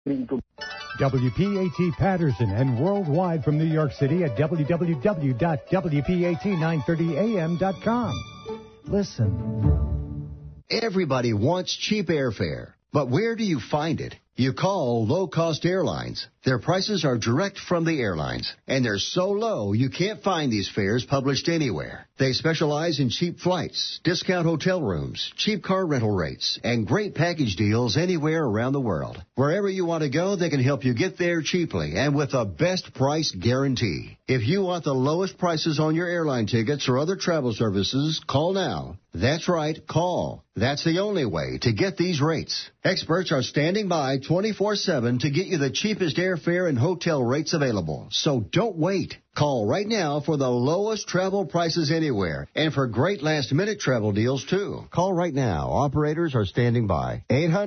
WPAT Patterson and worldwide from New York City at www.wpat930am.com. Listen. Everybody wants cheap airfare, but where do you find it? You call low cost airlines. Their prices are direct from the airlines, and they're so low you can't find these fares published anywhere. They specialize in cheap flights, discount hotel rooms, cheap car rental rates, and great package deals anywhere around the world. Wherever you want to go, they can help you get there cheaply and with a best price guarantee. If you want the lowest prices on your airline tickets or other travel services, call now. That's right, call. That's the only way to get these rates. Experts are standing by 24-7 to get you the cheapest airfare and hotel rates available. So don't wait. Call right now for the lowest travel prices anywhere and for great last minute travel deals too. Call right now. Operators are standing by.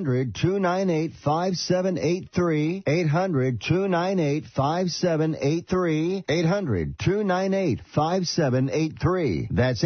800-298-5783. 800-298-5783. 800-298-5783. That's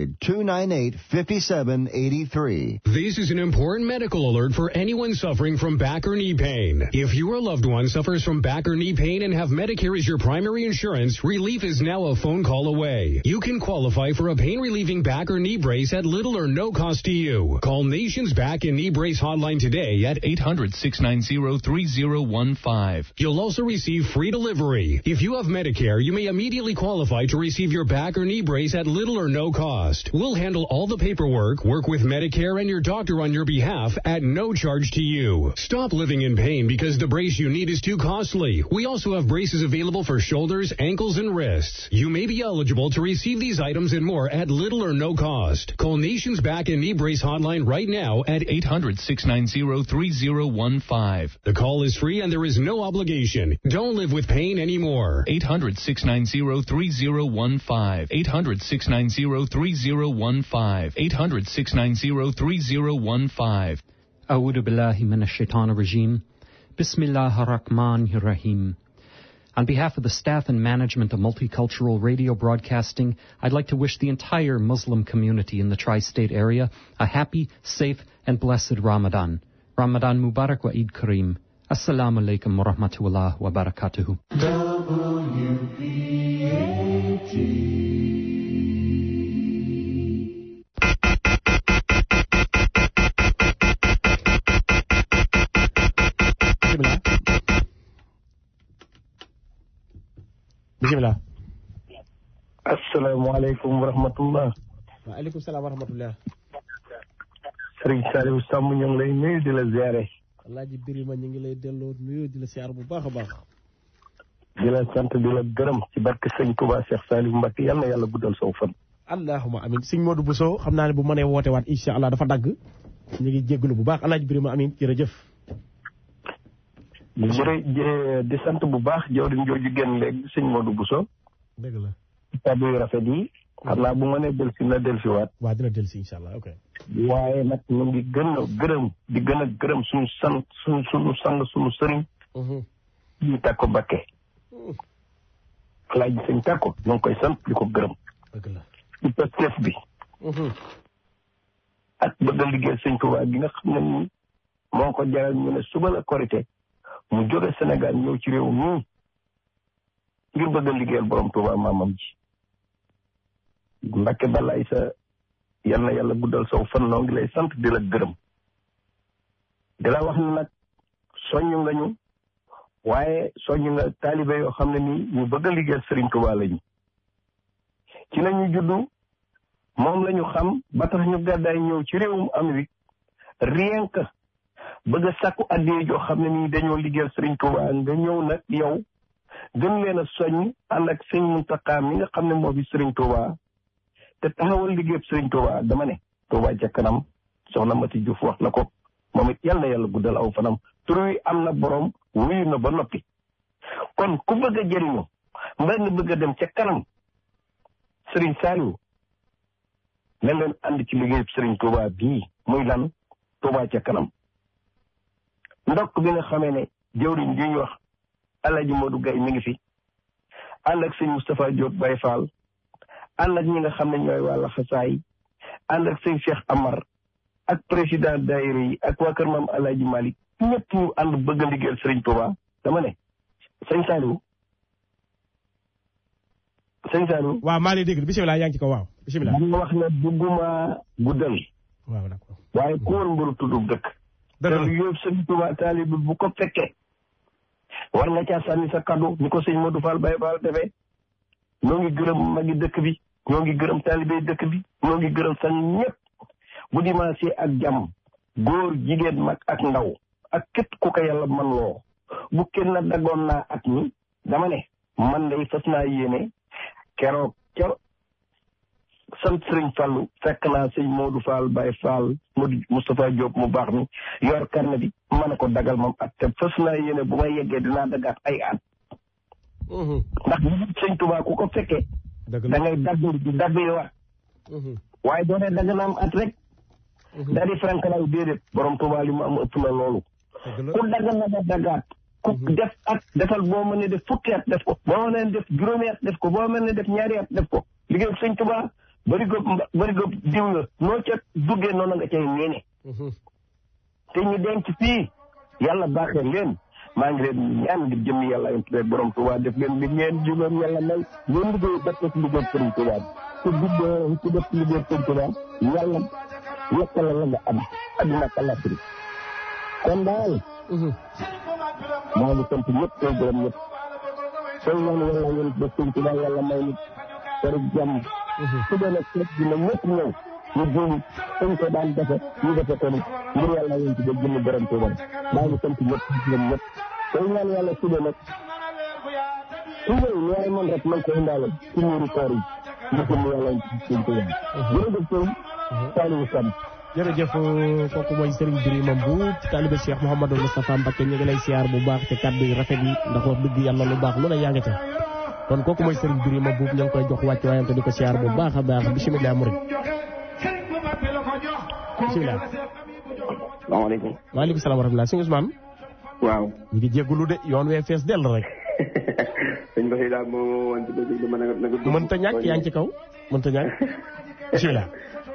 800-298-5783. This is an important medical alert for anyone suffering from back or knee pain. If your loved one suffers from back or knee pain and have Medicare as your primary insurance, relief is now a phone call away. You can qualify for a pain relieving back or knee brace at little or no cost to you. Call Nation's Back and Knee Brace Hotline today at 800 690 3015. You'll also receive free delivery. If you have Medicare, you may immediately qualify to receive your back or knee brace at little or no cost. We'll handle all the paperwork, work with Medicare and your doctor on your behalf at no charge to you. Stop living in pain because the brace you need is too costly. We also have braces available for shoulders, ankles, and wrists. You may be eligible to receive these items and more at little or no cost. Call Nation's Back and Knee Brace Hotline right now at 800 690 3015. The call is free and there is no obligation. Don't live with pain anymore. 800 690 3015. 800 690 3015. 800 690 3015. أعوذ بالله من الشيطان الرجيم بسم الله الرحمن الرحيم On behalf of the staff and management of Multicultural Radio Broadcasting, I'd like to wish the entire Muslim community in the tri-state area a happy, safe, and blessed Ramadan. Ramadan Mubarak wa Eid Kareem. Assalamu alaikum wa rahmatullah wa barakatuhu. bisimilah. asalaamaaleykum wa rahmatullah. waaleykum salaam wa rahmatullah. Serigne Saliou Samb ñu ngi lay nuyu di la ziare. Alaaji Birima ñu ngi lay delloo nuyu di la siyaar bu baax a baax. di la sant di la gërëm ci barke sëñ Touba Cheikh Saliou Mbacke yal na yàlla guddal saw fan. allahuma amin sëñ Modou Bousso xam naa ne bu mënee woote waat incha allah dafa dagg. ñu ngi jégalu bu baax Alaaji Birima amin jërëjëf. jërë di sant bu baax jawriñ jooju génn léegi sëñ Modou Bousso. dëgg la. kàddu yu rafet yi. xam naa bu ma nee delsi na delsiwaat. waaw dina delsi incha allah ok. waaye nag ñu ngi gën a gërëm di gën a gërëm suñu sant suñu suñu sang suñu sëriñ. ñu tàkko Bakke. alaaji sëñ tàkko ñu ngi koy sant di ko gërëm. dëgg la. ci pastef bi. ak bëgg a liggéey sëñ Tuubaa gi nga xam ne nii moo ko jaral ñu ne suba la korité mu jóge Sénégal ñëw ci réew mii ngir bëgg a liggéeyal borom Tuubaa maamam ji Mbàkke balaay sa yal na yàlla guddal saw fan noo ngi lay sant di la gërëm di la wax ne nag soññ nga ñu waaye soññ nga taalibe yoo xam ne nii ñu bëgg a liggéeyal Sëriñ Tuubaa lañu ci lañu juddu moom lañu xam ba tax ñu gàddaay ñëw ci réewum Amérique rien que bëgg a sàkku addee joo xam ne nii dañoo liggéeyal Sëriñ Tuubaa nga ñëw nag yow gën leen a soññ ànd ak sëñ Muntaxa mi nga xam ne moo fi Sëriñ Tuubaa te taxawal liggéeyab Sëriñ Tuubaa dama ne Tuubaa ca kanam soxna Mati Juuf wax na ko moom it yal na yàlla guddal aw fanam tur wi am na borom wuyu na ba noppi kon ku bëgg a jëriñu mbaa nga bëgg a dem ca kanam Sëriñ Saaliw ne leen ànd ci liggéeyab Sëriñ Tuubaa bii muy lan Tuubaa ca kanam ndokk bi nga xamee ne jëwriñ ji ñu wax Alaaji Modou Gaye mi ngi fi ànd ak sëñ Moustapha Diop Baye Fall ànd ak ñi nga xam ne ñooy wàlla xasaay ànd ak sëñ Cheikh Amar ak président daayira yi ak waa kër maam Alaaji Malick ñëpp ñu ànd bëgg a liggéeyal Serigne Touba dama ne sëñ Saliou sëñ Saliou waaw maa lay dégg bisimilah yaa ngi ci kaw waaw bisimilah. dama wax ne bugguma guddal waaw d'accord. waaye ku woon mburu tuddub dëkk te dëgg la lu yóbbu Serigne Touba taalibe bu ko fekkee war nga caa sànni sa kaddu ni ko sëñ Modou Fall Baye Fall defee ñoo ngi gërëm magi dëkk bi ñoo ngi gërëm taalibe dëkk bi ñoo ngi gërëm sañ ñëpp bu dimanche ak jàmm góor jigéen mag ak ndaw ak képp ku ko yàlla man loo bu kenn daggoon naa at mi dama ne man day fas naa yéene keroog keroog sant sëriñ Fallu fekk naa sëñ Modou Fall Baye Fall Modou Moustapha Diop mu baax mi yor karne bi ma ne ko dagal moom at te fas naa yéene bu may yeggee dinaa dagaat ay at ndax sëñ Touba ku ko fekkee dëgg da la. ngay dagg di dagg yi waat waaye doo ne dagg na am at rek daa di frankalaay déedéet borom Touba li mu am ëpp na loolu dëgg la. ku dagg na nga daggaat ku def at defal boo mënee def fukki at def ko boo mënee def juróomi at def ko boo mënee def ñaari at def ko liggéey sëñ Touba bari góob mba bari góob diw la noo ca duggee noonu nga cay ñeene te ñu denc fii yàlla baaxee leen maa ngi leen ñaan ngir jëmmi yàlla yom tuddee borom Touba def leen li ngeen jugoon yàlla may ngeen liggéey def ko ci liggéey sëriñ Touba bi ku duggee ku def ci liggéey sëriñ Touba yàlla yokkal la nga am adduna ak àllaaxira kon daal maa ngi sant ñëpp tey gërëm ñëpp tey ñaan yàlla ngeen def sëriñ Touba yàlla may nit kër jàmm su dee nag fekk dina ñëpp ñëw ñu juum dañ ko daan defe ñu defe ko ni ngir yàlla yéen ci ba jëmm borom Touba maa ngi sant ñëpp gërëm ñëpp tey ñaan yàlla su dee nag su ñëw ñu waay man rek man ko indaale ci ñuuru koor yi ñu jëmm yàlla yéen ci sëriñ Touba jërëjëf sëriñ Saliou Samb jërëjëf kooku mooy Serigne Birima Mbuub taalibe Cheikh Mouhamadou Moustapha Mbacké ñu ngi lay siyaar bu baax te kàddu yi rafet yi ndax wax dëgg yàlla lu baax lu ne yaa ngi ca kon kooku mooy Serigne Birima Mbuub ñu ngi koy jox wàcc waayam te di ko siyaar bu baax a baax bisimilah murid bisimilah salaamaaleykum waaleykum salaam wa rahmatulah sëñ Ousmane waaw ñu ngi jégalu de yoon wee fees dell rek sëñ Ba daal moo woon ci dëgg dama nag nag mënta ñàkk yaa ngi ci kaw mënta ñàkk bisimilah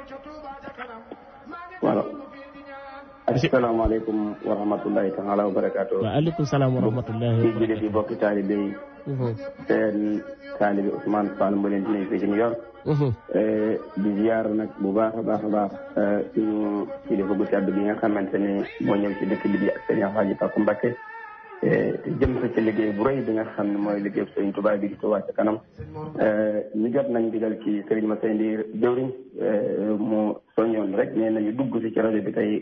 voilà asalaamaaleykum wa rahmatullahi taala wa barakaatu waaleykum salaam wa rahmatullahi di jullit yi bokki taalibe yi seen taalibe Ousmane Fall mu leen di nuyu fii ci New York di ziar nag bu baax a baax a baax suñu kilifa gu tedd bi nga xamante ni moo ñëw ci dëkk bi di ak sëñ Alhaji Papa Mbacké te jëm sa ci liggéey bu rëy bi nga xam ne mooy liggéey sëriñ Touba bi di Touba ca kanam ñu jot nañ digal ci sëriñ ma say ndiir jëwriñ mu soññoon rek nee nañu dugg si ci rajo bi tey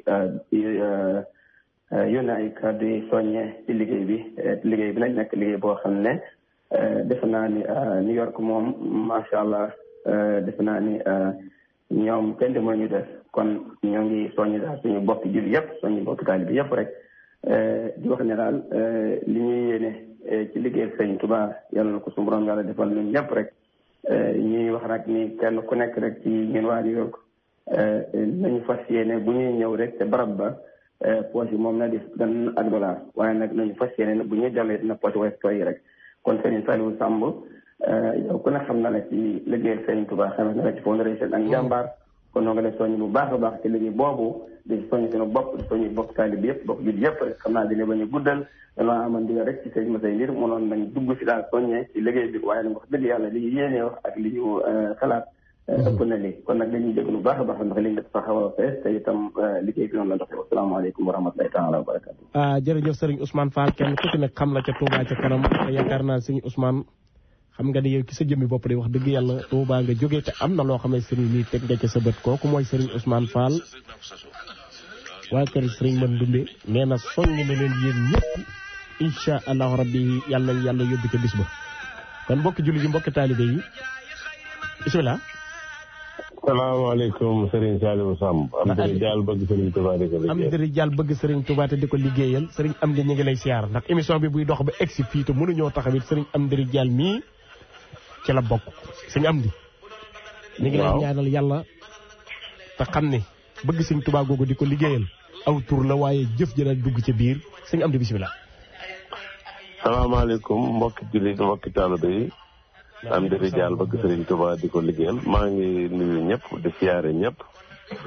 yónnee ay kàddu yi soññee ci liggéey bi liggéey bi nag nekk liggéey boo xam ne defe naa ni New York moom macha allah defe naa ni ñoom kenn de moo ñu def kon ñoo ngi soññi daal suñu bokki julli yëpp soññi bokki taalibe bi yëpp rek di wax ne daal li ñuy yéene ci liggéey sëñ Tuba yàlla na ko suñu borom yàlla defal ñun ñëpp rek ñuy wax rek ni kenn ku nekk rek ci ñun waa New York nañu fas yéene bu ñuy ñëw rek te barab ba poche yi moom na di gan ak dollar waaye nag nañu fas yéene bu ñuy dellee dina poche wees tooy rek kon Serigne Saliou Samb yow ku ne xam na la ci liggéeyal Serigne Touba xam na la ci fondation ak njàmbaar kon noo nga def soññ bu baax a baax ci liggéey boobu di soññ suñu bopp di soññ bokk taalib bi yëpp bokk jul yëpp rek xam naa dina bañ a guddal danoo amoon digal rek ci sëñ Masay Ndir mënoon nañ dugg si daal soññee ci liggéey bi waaye nag wax dëgg yàlla li ñu yéenee wax ak li ñu xalaat ëpp na lii kon nag dañuy dégg lu baax a baax ndax li nga dafa xaw a fees te itam liggéey bi noonu la doxee asalaamaaleykum wa rahmatulahi taala wa barakatu ah jërëjëf Serigne Ousmane Fall kenn ku ci nekk xam la ca Touba ca kanam te yaakaar naa Serigne Ousmane xam nga ni yow ci sa jëmmi bopp de wax dëgg yàlla Touba nga jógee te am na loo xam ne Serigne nii teg nga ca sa bët kooku mooy Serigne Ousmane Fall waa kër Serigne Man Dumbe nee na soññ na leen yéen ñëpp incha allahu rabbi yàlla nañ yàlla yóbbu ca bis ba kon mbokki julli yi mbokki taalibe yi bisimilah. salaamaaleykum Serigne Saliou Samb. am dëgg jaal bëgg Serigne Touba di ko liggéeyal. am dëgg jaal bëgg Serigne Touba te di ko liggéeyal Serigne am di ñu ngi lay siyaar ndax émission bi buy dox ba egsi fii te mënuñoo taxawit Serigne am dëgg jaal mii ci la bokk Serigne am di. ñu ngi lay ñaanal yàlla te xam ne bëgg Serigne Touba googu di ko liggéeyal aw tur la waaye jëf jëla dugg ca biir Serigne am di bisimilah. salaamaaleykum mbokki jullit mbokki taalibe yi. am di rijaal bëgg Serigne Touba di ko liggéeyal maa ngi nuyu ñëpp di siyaare ñëpp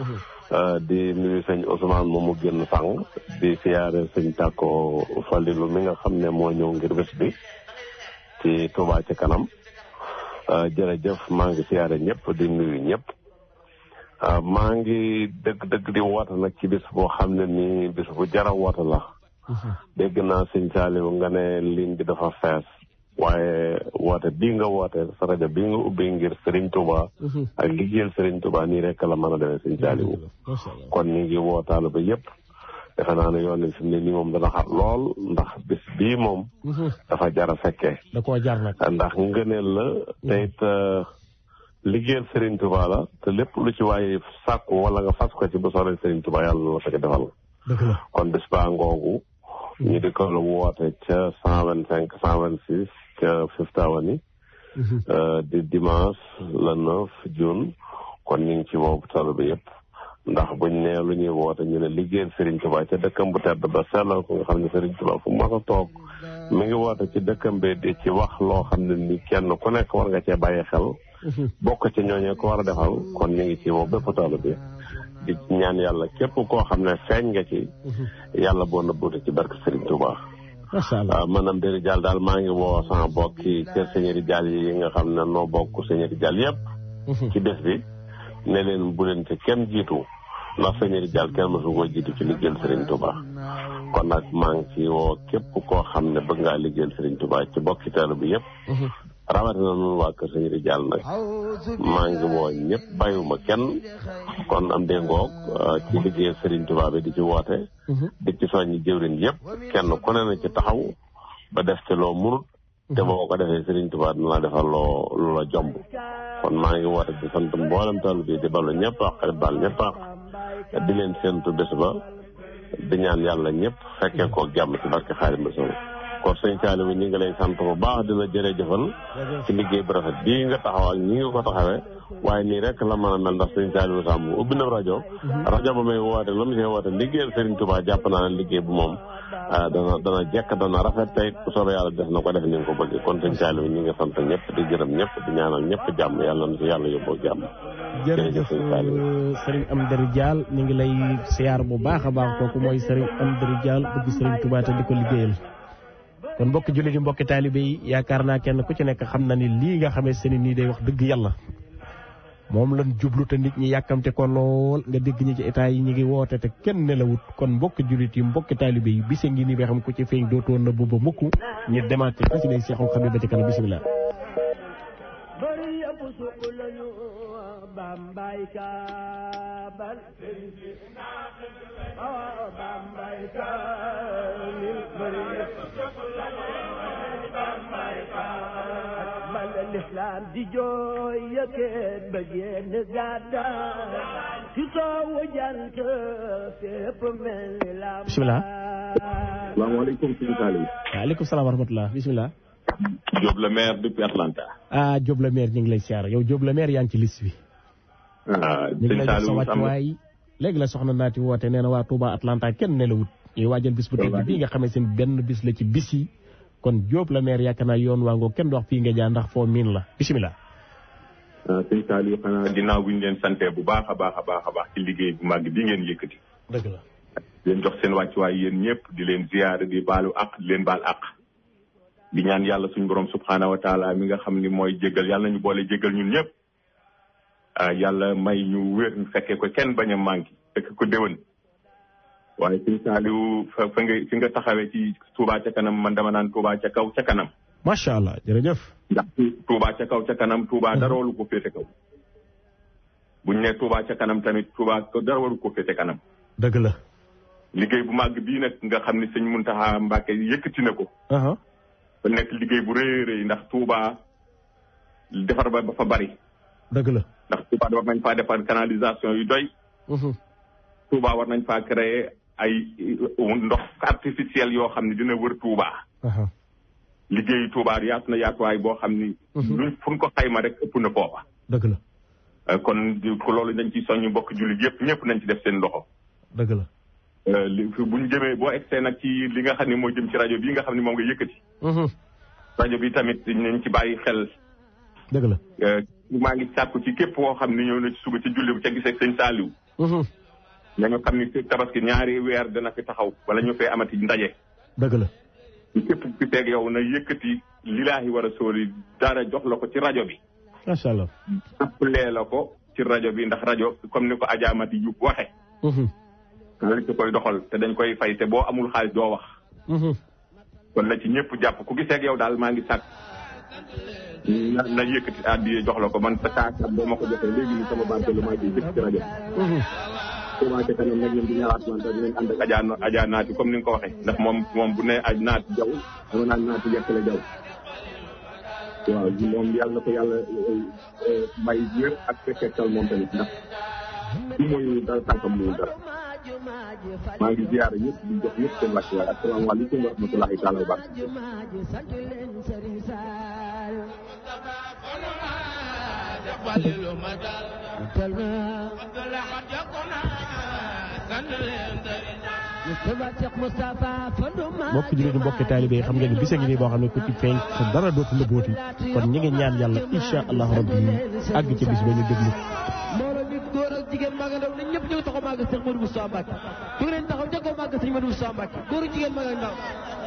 di nuyu sëñ Ousmane moom mu génn sàng di siyaare sëñ Tàkko Falilu mi nga xam ne moo ñëw ngir bés bi ci Touba ci kanam jërëjëf maa ngi siyaare ñëpp di nuyu ñëpp maa ngi dëgg-dëgg di woote nag ci bis boo xam ne nii bis bu jara woote la dégg naa sëñ Saliou nga ne ligne bi dafa fees waaye woote bii nga woote sa rajo bii nga ubbi ngir Serigne Touba ak liggéeyal Serigne Touba nii rek la mën a demee sëñ Saliou kon ñu ngi wootaale ba yëpp defe naa ne yoon fi mu ne nii moom dana xat lool ndax bis bii moom dafa jar a fekkee da koo jar nag ndax ngëneel la te it liggéeyal Serigne Touba la te lépp lu ci waaye sàkku wala nga fas ko ci bu soobee Serigne Touba yàlla na la fekk defal kon bis baa ngoogu ñu di ko woote ca cent vingt cinq cent vingt six ca Fifth Avenue di dimanche le neuf juin kon ñu ngi ci woowu talo bi yëpp ndax buñ ne lu ñuy woote ñu ne liggéeyal Serigne Touba ca dëkkam bu tedd ba sellal ko nga xam ne Serigne Touba fu mas a toog mi ngi woote ci dëkkam bi di ci wax loo xam ne ni kenn ku nekk war nga cee bàyyi xel bokk ci ñooñee ko war a defal kon ñu ngi ci woo bépp talo bi di ñaan yàlla képp koo xam ne feeñ nga ci yàlla boo nëbbuute ci barke Serigne Touba macha allah maanaam Deri Diall daal maa ngi woo sama bokk ci kër Seigneur Diall yi nga xam ne noo bokk Seigneur Diall yëpp ci bés bi ne leen bu leen ci kenn jiitu ndax Seigneur Diall kenn mësu koo jiitu ci liggéeyal Serigne Touba kon nag maa ngi ci woo képp koo xam ne bëgg ngaa liggéeyal Serigne Touba ci bokki teelu bi yëpp rawatina noonu waa kër Seigneur Diall nag maa ngi woo ñëpp bàyyiwuma kenn kon am déngoog ci liggéeyal Serigne Touba bi di ci woote di ci soññi jëwriñ yëpp kenn ku ne na ci taxaw ba def ci loo munut te boo ko defee Serigne Touba dina la defal loo lu la jomb kon maa ngi woote di sant mboolem tool bi di balu ñëpp ak xarit baal ñëpp ak di leen séntu bés ba di ñaan yàlla ñëpp fekkee ko jàmm ci barke Xaadim Rasuul kon sëñ Saliou bi ñu ngi lay sant bu baax di la jërëjëfal ci liggéey bu rafet bii nga taxaw ak ñi nga ko taxawee waaye nii rek la mën a mel ndax sëñ Saliou Samb ubbi na rajo rajo ba may woote la mu see woote liggéeyal Serigne Touba jàpp naa ne liggéey bu moom dana dana jekk dana rafet tey bu soobee yàlla def na ko def ni nga ko bëgg kon sëñ Saliou bi ñu ngi sant ñëpp di gërëm ñëpp di ñaanal ñëpp jàmm yàlla na si yàlla yóbboo jàmm jërëjëf Serigne Amdari Diall ñu ngi lay siyaar bu baax a baax kooku mooy Serigne Amdari Diall bëgg Serigne Touba te di ko liggéeyal kon mbokki jullit yi mbokki taalibe yi yaakaar naa kenn ku ci nekk xam na ni lii nga xamee seen nii day wax dëgg yàlla moom lan jublu te nit ñi yàkkamte ko lool nga dégg ñi ci état yi ñu ngi woote te kenn nelawut kon mbokki jullit yi mbokki taalibe yi bise ngi nii ba xam ku ci feeñ dootoon na booba mukk ñu demaat ci xasi day seexul xam ba ci kanam bisimilah bambay kabal oh bambay kamil bari bambay kabal l'islam di jooy yëkkat ba génn gàdda ci soowu jant fépp mel ni la bisimilah salaamaaleykum sëñ Saliou waaleykum salaam wa rahmatulah bisimilah Diop le maire depuis Atlanta ah Diop le maire ñu ngi lay siyaar yow Diop le maire yaa ngi ci liste bi ah ñu ngi sëñ lay jox sa Saliou wàccuwaay léegi la soxna naati woote nee na waa Touba Atlanta kenn nelawut ñuy waajal bis bu tedd bii nga xamee seen benn bis la ci bis yi kon Diop la maire yaakaar naa yoon waa ngoo kenn du wax fii nga jaar ndax foo miin la bisimilah. sëñ Saliou xanaa ginnaaw bu ñu leen santee bu baax a baax a baax a baax ci liggéey bu màgg bi ngeen yëkkati dëgg la. di leen jox seen wàccuwaay yéen ñëpp di leen ziyaare di baalu àq di leen baal àq di ñaan yàlla suñu borom subhaanahu wa taala mi nga xam ni mooy jégal yàlla nañu boole jégal ñun ñëpp ah yàlla may ñu wér ñu fekkee ko kenn bañ a manqué fekk ko déwén waaye sëñ Saliou fa fa nga fi nga taxawee ci Touba ca kanam man dama naan Touba ca kaw ca kanam macha allah jërëjëf. ndax Touba ca kaw ca kanam Touba dara waru ko féete kaw buñ ne Touba ca kanam tamit Touba dara waru ko féete kanam dëgg la. liggéey bu màgg bii nag nga xam ni sëñ Muntaxa Mbàkke yëkkati na ko aha ba nekk liggéey bu rëy a rëy ndax Touba defar ba ba fa bari dëgg la. ndax Touba war nañ faa defar canalisation yu doy Touba war nañ faa créer ay ndox artificiel yoo xam ne dina wër Touba aha liggéeyu Touba yaatu na yaatuwaay boo xam ni luñ fu ñu ko xayma rek ëpp na foofa dëgg la. Euh, kon di- ko loolu dañ ci soññu mbokk jullit yëpp ñëpp nañ ci def seen loxo dëgg la. Euh, li fi bu ñu jëmee boo egsee nag ci li nga xam ne moo jëm ci rajo bii nga xam ne moom nga yëkkati rajo bi tamit nañ ci bàyyi xel dëgg la. euh, maa ngi sàkku ci képp koo xam ne ñëw na ci suba ci julli bu ca gisee sëñ Saliou nañu xam ni fi tabaski ñaari weer dina fi taxaw wala ñu fee amati ndaje dëgg la képp ku teeg yow na yëkkati lilaahi war a sóoli dara jox la ko ci rajo bi macha allah jàppalee la ko ci rajo bi ndax rajo comme ni ko ajaamati yu waxe lañ ci koy doxal te dañ koy fay te boo amul xaalis doo wax kon la ci ñëpp jàpp ku giseeg yow daal maa ngi sàkk na na yëkkati addiye jox la ko man sa kaasam boo ma ko joxee léegi ni sama barke lu maa ciy jëf ci rajo Touba ca kanam nag ñun di ñëwaat man te dinañ ànd ak Adja Adja naati comme ni nga ko waxee ndax moom moom bu ne aj naati jaw dama naan naati yekk la jaw waaw moom yàlla na ko yàlla may wér ak fekkektal moom tamit ndax du mooy dara tànkam muy dara maa ngi ziyaare ñëpp di jox ñëpp seen wàcc waaye asalaamaaleykum wa rahmatulahi taala wa barakatuh mbokk jullit yi mbokki taalibe yi xam ngeen ne bisa ngi nii boo xam ne ku ci feeñ sa dara dootu la booti kon ñi ngi ñaan yàlla incha allahu rabbi àgg ca bis ba ñu déglu mbooloo mi góor ak jigéen mag ak ndaw ñun ñëpp ñu ngi taxaw màgg Cheikh Modou Moustapha Mbacke jóg leen taxaw njëkkoo màgg Cheikh Modou Moustapha Mbacke góor ak jigéen mag ak ndaw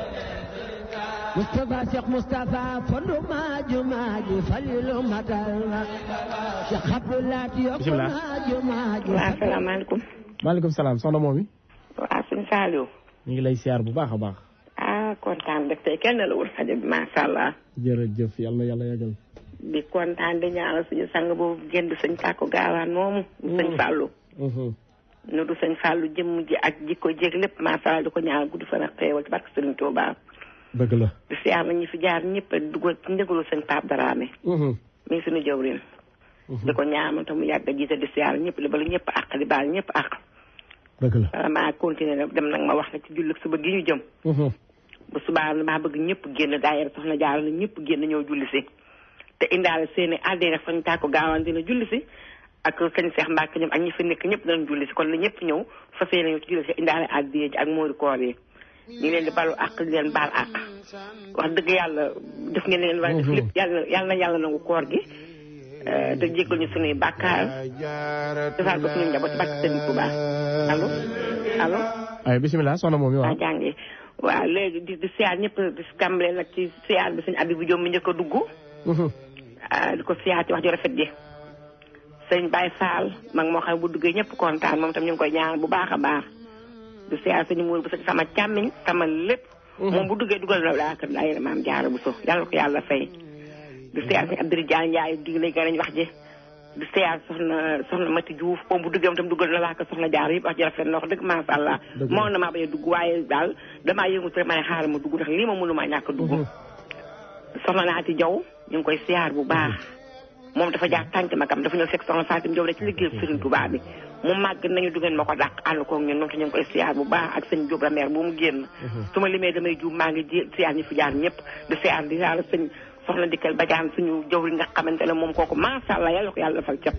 Moustapha Cheikh Moustapha fondu maaju maaju falilu matal Cheikh Abdoulaye yokku Bismillah. maaju maaju waaw asalaamaaleykum maaleykum salaam soxna moom mi waaw suñu Saliou ñu ngi lay siyaar bu baax a baax ah kontaan rek tey kenn la wul rajo bi macha allah jërëjëf yàlla na yàlla yàggal di kontaan di ñaanal suñu sang boobu génn sëñ Tàkko gaawaan moomu sëñ Fallou nu du sëñ Fallou jëmm ji ak jikko jéeg lépp macha allah di ko ñaanal gudd fan ak xéewal ci barke Sëriñ Tuubaa dëgg la di siyaar na ñi fi jaar ñëpp a dugal ci njëgalu sëñ Pape Dramé mi ngi suñu jawrin di ko ñaanal te mu yàgg a jiite di siyaar ñëpp di balu ñëpp àq di baal ñëpp àq dëgg la wala maa continuer nag dem nag ma wax na ci jullit suba gi ñu jëm bu subaa maa bëgg ñëpp génn daayira soxna jaar na ñëpp génn ñëw julli si te indaale seeni àddina fañ tàkko gaawaan dina julli si ak sëñ Seex Mbàkke ñoom ak ñi fi nekk ñëpp danañ julli si kon na ñëpp ñëw fas yéene ñëw ci julli si indaale àddina ji ak moori koor yi ñu ngi leen di balu àq di leen baal àq wax dëgg yàlla def ngeen leen war a def lépp yàlla yàlla na yàlla nangu koor gi eh, te jéggal ñu suñuy bàkkaar defal ko suñu njaboot ci barke sëñ Tuubaa allo allo ay bisimilah soxna moom mi waa waaw jàngi waaw léegi di di siyaar ñëpp di tàmbale nag ci siyaar bi sëñ Abibu Jóob mi njëkk a dugg ah di ko siyaar ci wax ju rafet ji sëñ Baye Fall mag moo xam ne bu duggee ñëpp kontaan moom tam ñu ngi koy ñaan bu baax a baax di siyaar sëñ Muur bu sa sama càmmiñ sama lépp moom bu duggee dugal na daa kër daayira maam jaara bu so yàlla ko yàlla fay di siyaar sëñ Abdou Diagne Ndiaye dig lay gën wax ji di siyaar soxna soxna Mati Diouf moom bu duggee moom tam dugal na waa kër soxna jaar yëpp wax ji rafet na wax dëgg macha allah Dëgg la. moo na maa bañ a dugg waaye daal damaa yëngu te ma ne xaaral ma dugg ndax lii ma mënu maa ñàkk a dugg soxna naati jaw ñu ngi koy siyaar bu baax moom dafa jaar tànk magam dafa ñëw fekk soxna Fatim Jaw rek ci liggéey Sëriñ Tuubaa bi mu màgg nañu du ngeen ma ko dàq ànd koog ñun moom te ñu ngi koy siyaar bu baax ak sëñ Jóob Rameer bu mu génn su ma limee damay juum maa ngi ji siyaar ñi fi jaar ñëpp di siyaar di siyaar sëñ soxna dikkal bajaan suñu jawri nga xamante ne moom kooku macha allah yàlla ko yàlla defal cap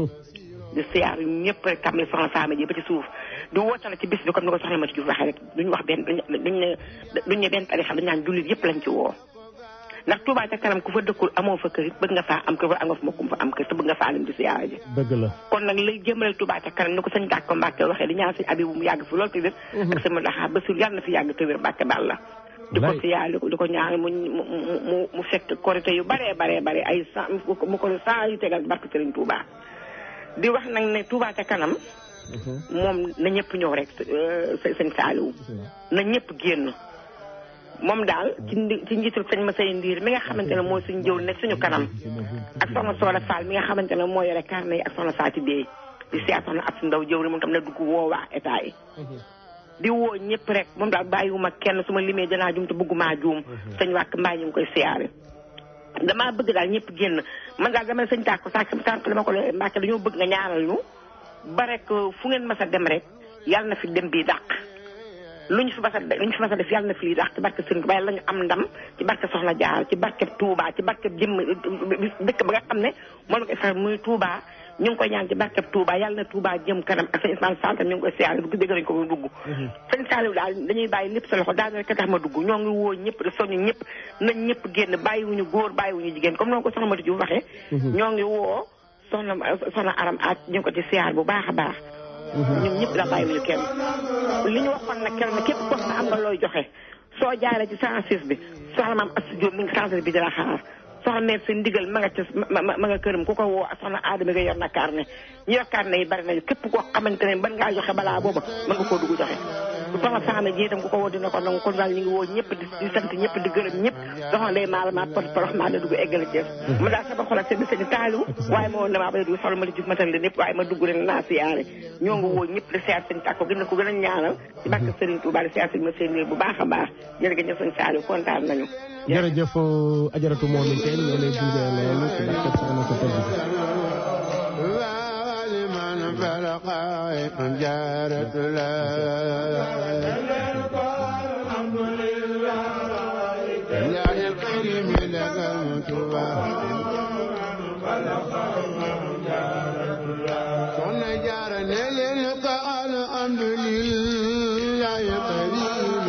di siyaar ñëpp rek tam li soxna faama ji ba ci suuf di woote na ci bis bi comme ni ko soxna Mati Diouf waxee rek duñu wax benn duñ ne duñ ne benn tarixa dañ naan jullit yëpp lañ ci woo ndax Touba ca kanam ku fa dëkkul amoo fa kër it bëgg nga faa am kër wala am nga fa mbokkum fa am kër te bëgg nga faa lim di siyaara ji dëgg la kon nag lay jëmale Touba ca kanam ni ko sëñ Dàkko Mbàkke waxee di ñaan sëñ Abibu mu yàgg fi loolu te wér ak sama daxaa ba sur yàlla na fi yàgg te wér Mbàkke baal la di ko Wallaay. siyaar di ko di ko ñaan mu mu mu mu fekk korité yu baree baree bare ay cent mu ko cent yu tegal barke Sëriñ Touba di wax nag ne Touba ca kanam moom na ñëpp ñëw rek euh, sëñ Saaliwu na ñëpp génn moom daal ci ndi ci njiitul sëñ Masay Ndiir mi nga xamante ne mooy suñu jëw nekk suñu kanam ak soxna Soola Fall mi nga xamante ne moo yore carnet yi ak soxna Faati Bey di siyaar soxna ab si ndaw jëwri moom tam na dugg woo waa état yi di woo ñëpp rek moom daal bàyyiwuma kenn su ma limee danaa jum te bëgguma juum sëñ wàkk mbaa ñu ngi koy siyaare damaa bëgg daal ñëpp génn man daal dama sëñ tàkko sànq sànq dama ko le Mbàkke dañoo bëgg nga ñaanal ñu ba rek fu ngeen mas a dem rek yàlla na fi dem bii dàq lu ñu fi mas a lu ñu fi mas a def yàlla na fi lii dàq ci barke Sëriñ Tuubaa yàlla ñu am ndam ci barke Soxna Jaar ci barke Touba ci barke jëmm dëkk ba nga xam ne moom la koy faral muy Touba ñu ngi koy ñaan ci barke Touba yàlla na Touba jëm kanam ak sëñ Ismaïla Sall tam ñu ngi koy siyaare dugg dégg nañ ko ba dugg sëñ Saliou daal dañuy bàyyi lépp sa loxo daal rek tax ma dugg ñoo ngi woo ñëpp di soñu ñëpp nañ ñëpp génn bàyyiwuñu góor bàyyiwuñu jigéen comme noonu ko soxna Mati Diouf waxee ñoo ngi woo soxna soxna aram ak ñu ngi ko ci siyaar bu baax a baax ñun ñëpp la bàyyiwuñu kenn li ñu waxoon nag kenn képp koo xam ne am nga looy joxe soo jaaree ci 106 bi soxna maam Astou Diop mi ngi 106 bi di la xaar soxna mère seen ndigal ma nga ca ma ma nga këram ku ko woo soxna Adama nga yor na carnet ñu yor carnet yi bari nañu képp koo xamante ne ban ngaa joxe balaa booba mën nga koo dugg joxe soxna Fama ji itam ku ko woo dina ko nangu kon daal ñu ngi woo ñëpp di di sant ñëpp di gërëm ñëpp soxna day maal ma por porox maa la dugg eggale Thiès mu daal sama xol ak seen seen taaliwu waaye moo ne maa bay dugg soxla ma di juf matal leen ñëpp waaye ma dugg rek naa siyaare ñoo ngi woo ñëpp di siyaar seen tàkko gën na ko gën a ñaanal ci barke Serigne Touba di siyaar seen ma seen bu baax a baax jërëjëf sëñ Saliou kontaan nañu jërëjëf ajaratu moo min teen ñoo lay gunge loolu ci barke soxna ko tëdd جارت الله الكريم لقمت صنع جار للقاء الحمد لله الكريم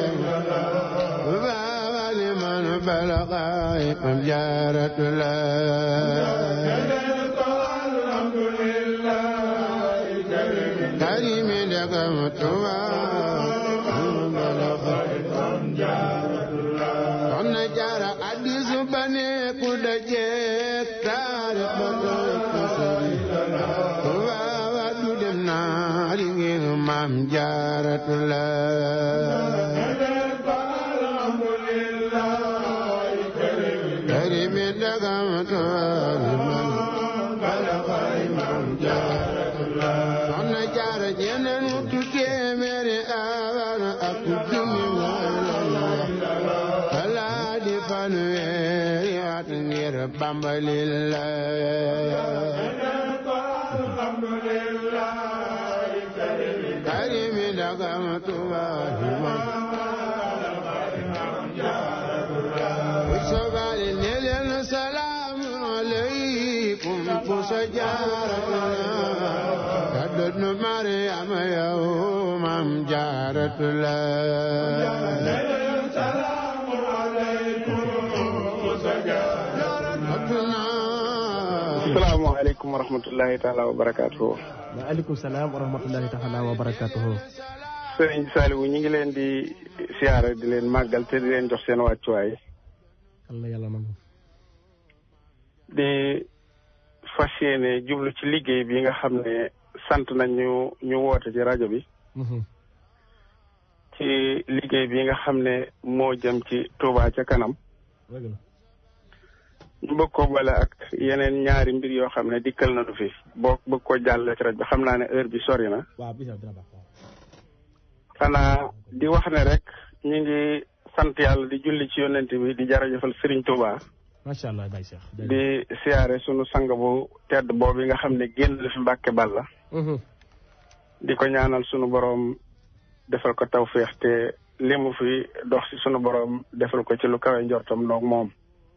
بابا لمن بلغ جارت الله كريم لقمت صنع جار حديث بني قد جيك تاريخ dem naa li ngeen maam jaarat la karimi dagam toori man soxna jaara jeneen tu téeméeri awan ak junni wala di fanweeri at ngir bambalilla karimi dagam tubahi وسبال نيلن سلام عليكم فسجارتنا كدن مريم يوم ام جارت سلام عليكم asalaamaaleykum wa rahmatullahi taala wa barakaatuhu. waaleykum salaam wa rahmatullahi taala wa barakaatuhu. sëriñ Saliou ñu ngi leen di siyaare di leen màggal te di leen jox seen wàccuwaay. yàlla yàlla nangu. di fas yéene jublu ci liggéey bi nga xam ne sant nañ ñu ñu woote ci rajo bi. ci liggéey bi nga xam ne moo jëm ci Touba ca kanam. ñu bëgg ko boole ak yeneen ñaari mbir yoo xam ne dikkal nañu fi boo bëgg ko jàll ci rajo bi xam naa ne heure bi sori na. waaw bisa dina baax xanaa di wax ne rek ñu ngi sant yàlla di julli ci yonent bi di jërëjëfal Serigne Touba. macha allah Baye Cheikh. di siyaare sunu sang bu tedd boobu nga xam ne génn la fi Mbàkke Balla. di ko ñaanal sunu borom defal ko tawféex te li mu fi dox ci sunu borom defal ko ci lu kawe njortam noog moom.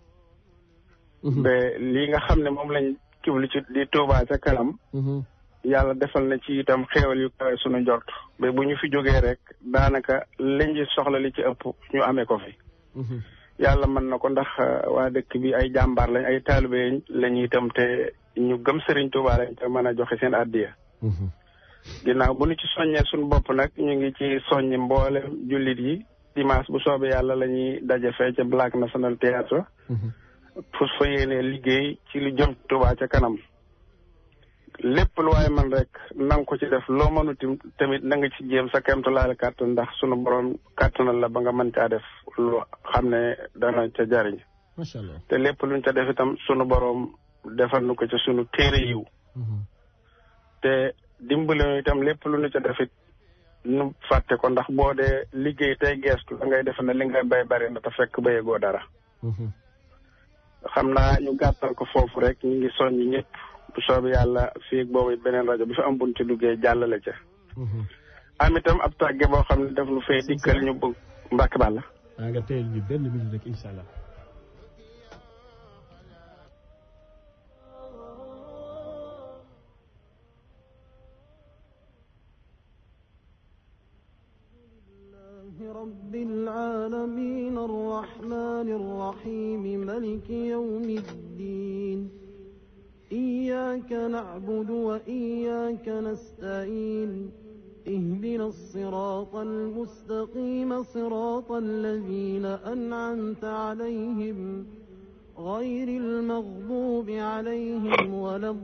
ba lii nga xam ne moom lañ kiblu ci di Touba ca kanam. yàlla defal na ci itam xéewal yu kawe sunu njort ba bu ñu fi jógee rek daanaka liñ ci soxla li ci ëpp ñu amee ko fi. yàlla mën na ko ndax waa dëkk bi ay jàmbaar lañ ay taalibe lañu itam te ñu gëm Serigne Touba lañ te mën a joxe seen addiya. ginnaaw bu ñu ci soññee suñu bopp nag ñu ngi ci soññi mboolem jullit yi dimanche bu soobee yàlla la ñuy daje fee ca Black National Theatre. pour fa yéene liggéey ci lu jëm Touba ca kanam. lépp lu waaye man rek na nga ko ci def loo mënuti tamit na nga ci jéem sa kemtalaale kàttan ndax sunu borom kàttanal la ba nga mën caa def lu xam ne dana ca jariñ macha allah te lépp luñ ca def itam sunu borom defal nu ko ca sunu téere yiw te dimbali itam lépp lu ñu ca def it nu fàtte ko ndax boo dee liggéey tey geestu da ngay def ne li ngay bay bari na te fekk bayegoo dara xam naa ñu gàttal ko foofu rek ñu ngi soññ ñëpp bu soobee yàlla fii boobu beneen rajo bi fi am buñ ci duggee jàllale ca. am itam ab tàgge boo xam ne daf lu fay dikkal ñu bëgg mbàkk bàlla. maa nga teel ñu benn minute rek incha allah. رب العالمين الرحمن الرحيم ملك يوم الدين إياك نعبد وإياك نستعين اهدنا الصراط المستقيم صراط الذين أنعمت عليهم غير المغضوب عليهم ولا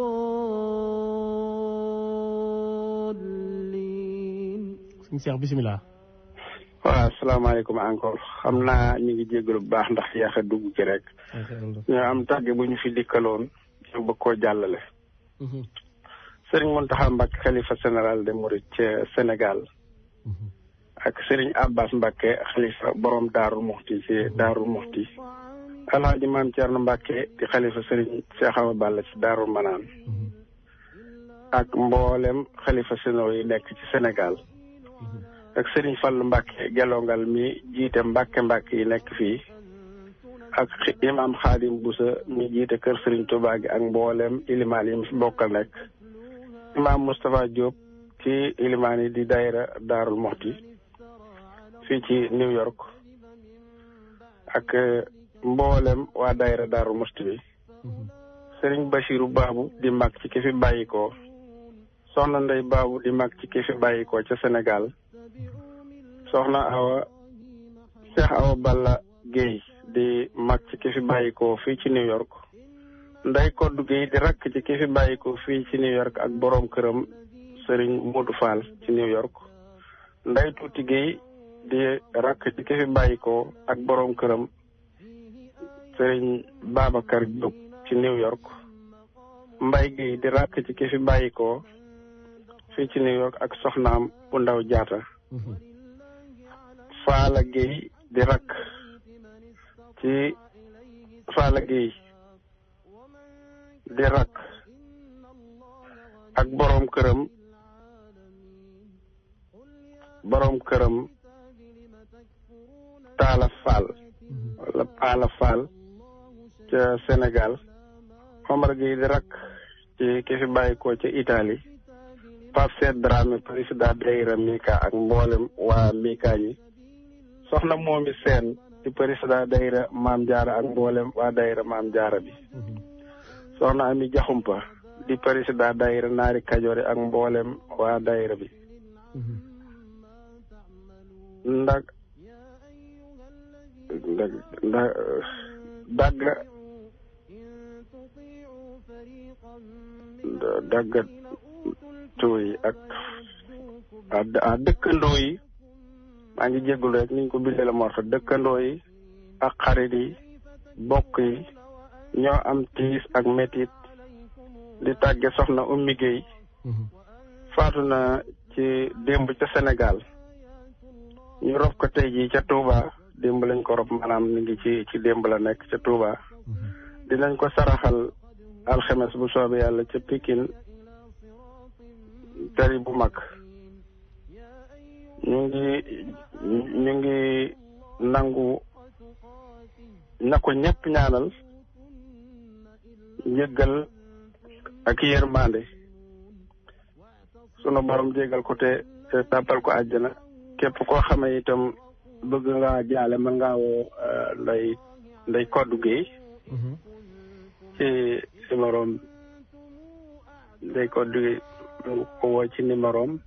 الضالين sëñ Cheikh bisimilah. waaw asalaamaaleykum encore xam naa ñu ngi jégalu bu baax ndax yéex a dugg ci rek. ñu am tàgge bu ñu fi dikkaloon ñu bëgg koo jàllale. Serigne Mountakha Mbacké xalifa général de Mouride ca Sénégal. ak Serigne Abbas Mbacké xalifa borom Daaru Muxti ci Daaru Muxti. Alhaji Maam Thierno Mbacké di xalifa Serigne Cheikh Awa Balla ci Daaru Manaan. ak mboolem xalifa sénéro yi nekk ci Sénégal. ak Serigne Fallou Mbacké gelongal mi jiite Mbacké Mbacké yi nekk fii. ak imam Xaadim Boussa mi jiite kër Serigne Touba gi ak mboolem ilimaan yi mu fi bokkal nekk. imam Moustapha Diop ci ilimaan yi di daayira Daarul Moxti fii ci New York. ak mboolem waa daayira Daarul Moxti bi. Serigne Bachirou Babou di mag ci ki fi bàyyikoo soxna Ndey Babou di mag ci ki fi bàyyikoo ca Sénégal. soxna Awa Cheikh Awa Balla Guèye di mag ci ki fi bàyyikoo fii ci New York Ndey Koddu Guèye di rakk ci ki fi bàyyikoo fii ci New York ak boroom këram Serigne Modou Fall ci New York Ndey Tuuti Guèye di rakk ci ki fi bàyyikoo ak boroom këram Serigne Babacar Diop ci New York Mbay Guèye di rakk ci ki fi bàyyikoo fii ci New York ak soxnaam bu ndaw jaata Faala Gueye di rakk ci Faala Gueye di rakk ak boroom këram boroom këram Taala Fall wala Paala Fall ca Sénégal Omar Gueye di rakk ci ki fi bàyyikoo ca Italie Pape Seet Dramé président daayira Mika ak mboolem waa Mika ñi soxna moomi seen di président daayira maam jaara ak mboolem waa daayira maam jaara bi soxna ami jaxumpa di président daayira naari kajoore ak mboolem waa daayira bi ndag ndag ndag dagga dagga tuuy ak a dëkkandoo yi maa ngi jéggul rek niñ ko bindee la morta dëkkandoo yi ak xarit yi bokk yi ñoo am tiis ak metit di tàgge soxna Ummi Gueye faatu na ci démb ca Sénégal ñu rob ko tey jii ca Touba démb lañ ko rob maanaam mi ngi ci ci démb la nekk ca Touba dinañ ko saraxal alxemes bu soobee yàlla ca Pikine tari bu mag ñu ngi ñu ngi nangu na ko ñëpp ñaanal njëggal ak yërmande sunu borom jégal ko te te tàppal ko àjjana képp koo xamee itam bëgg nga jaale mën ngaa woo nday nday koddu géey ci numéro nday koddu géey ko woo ci numéro am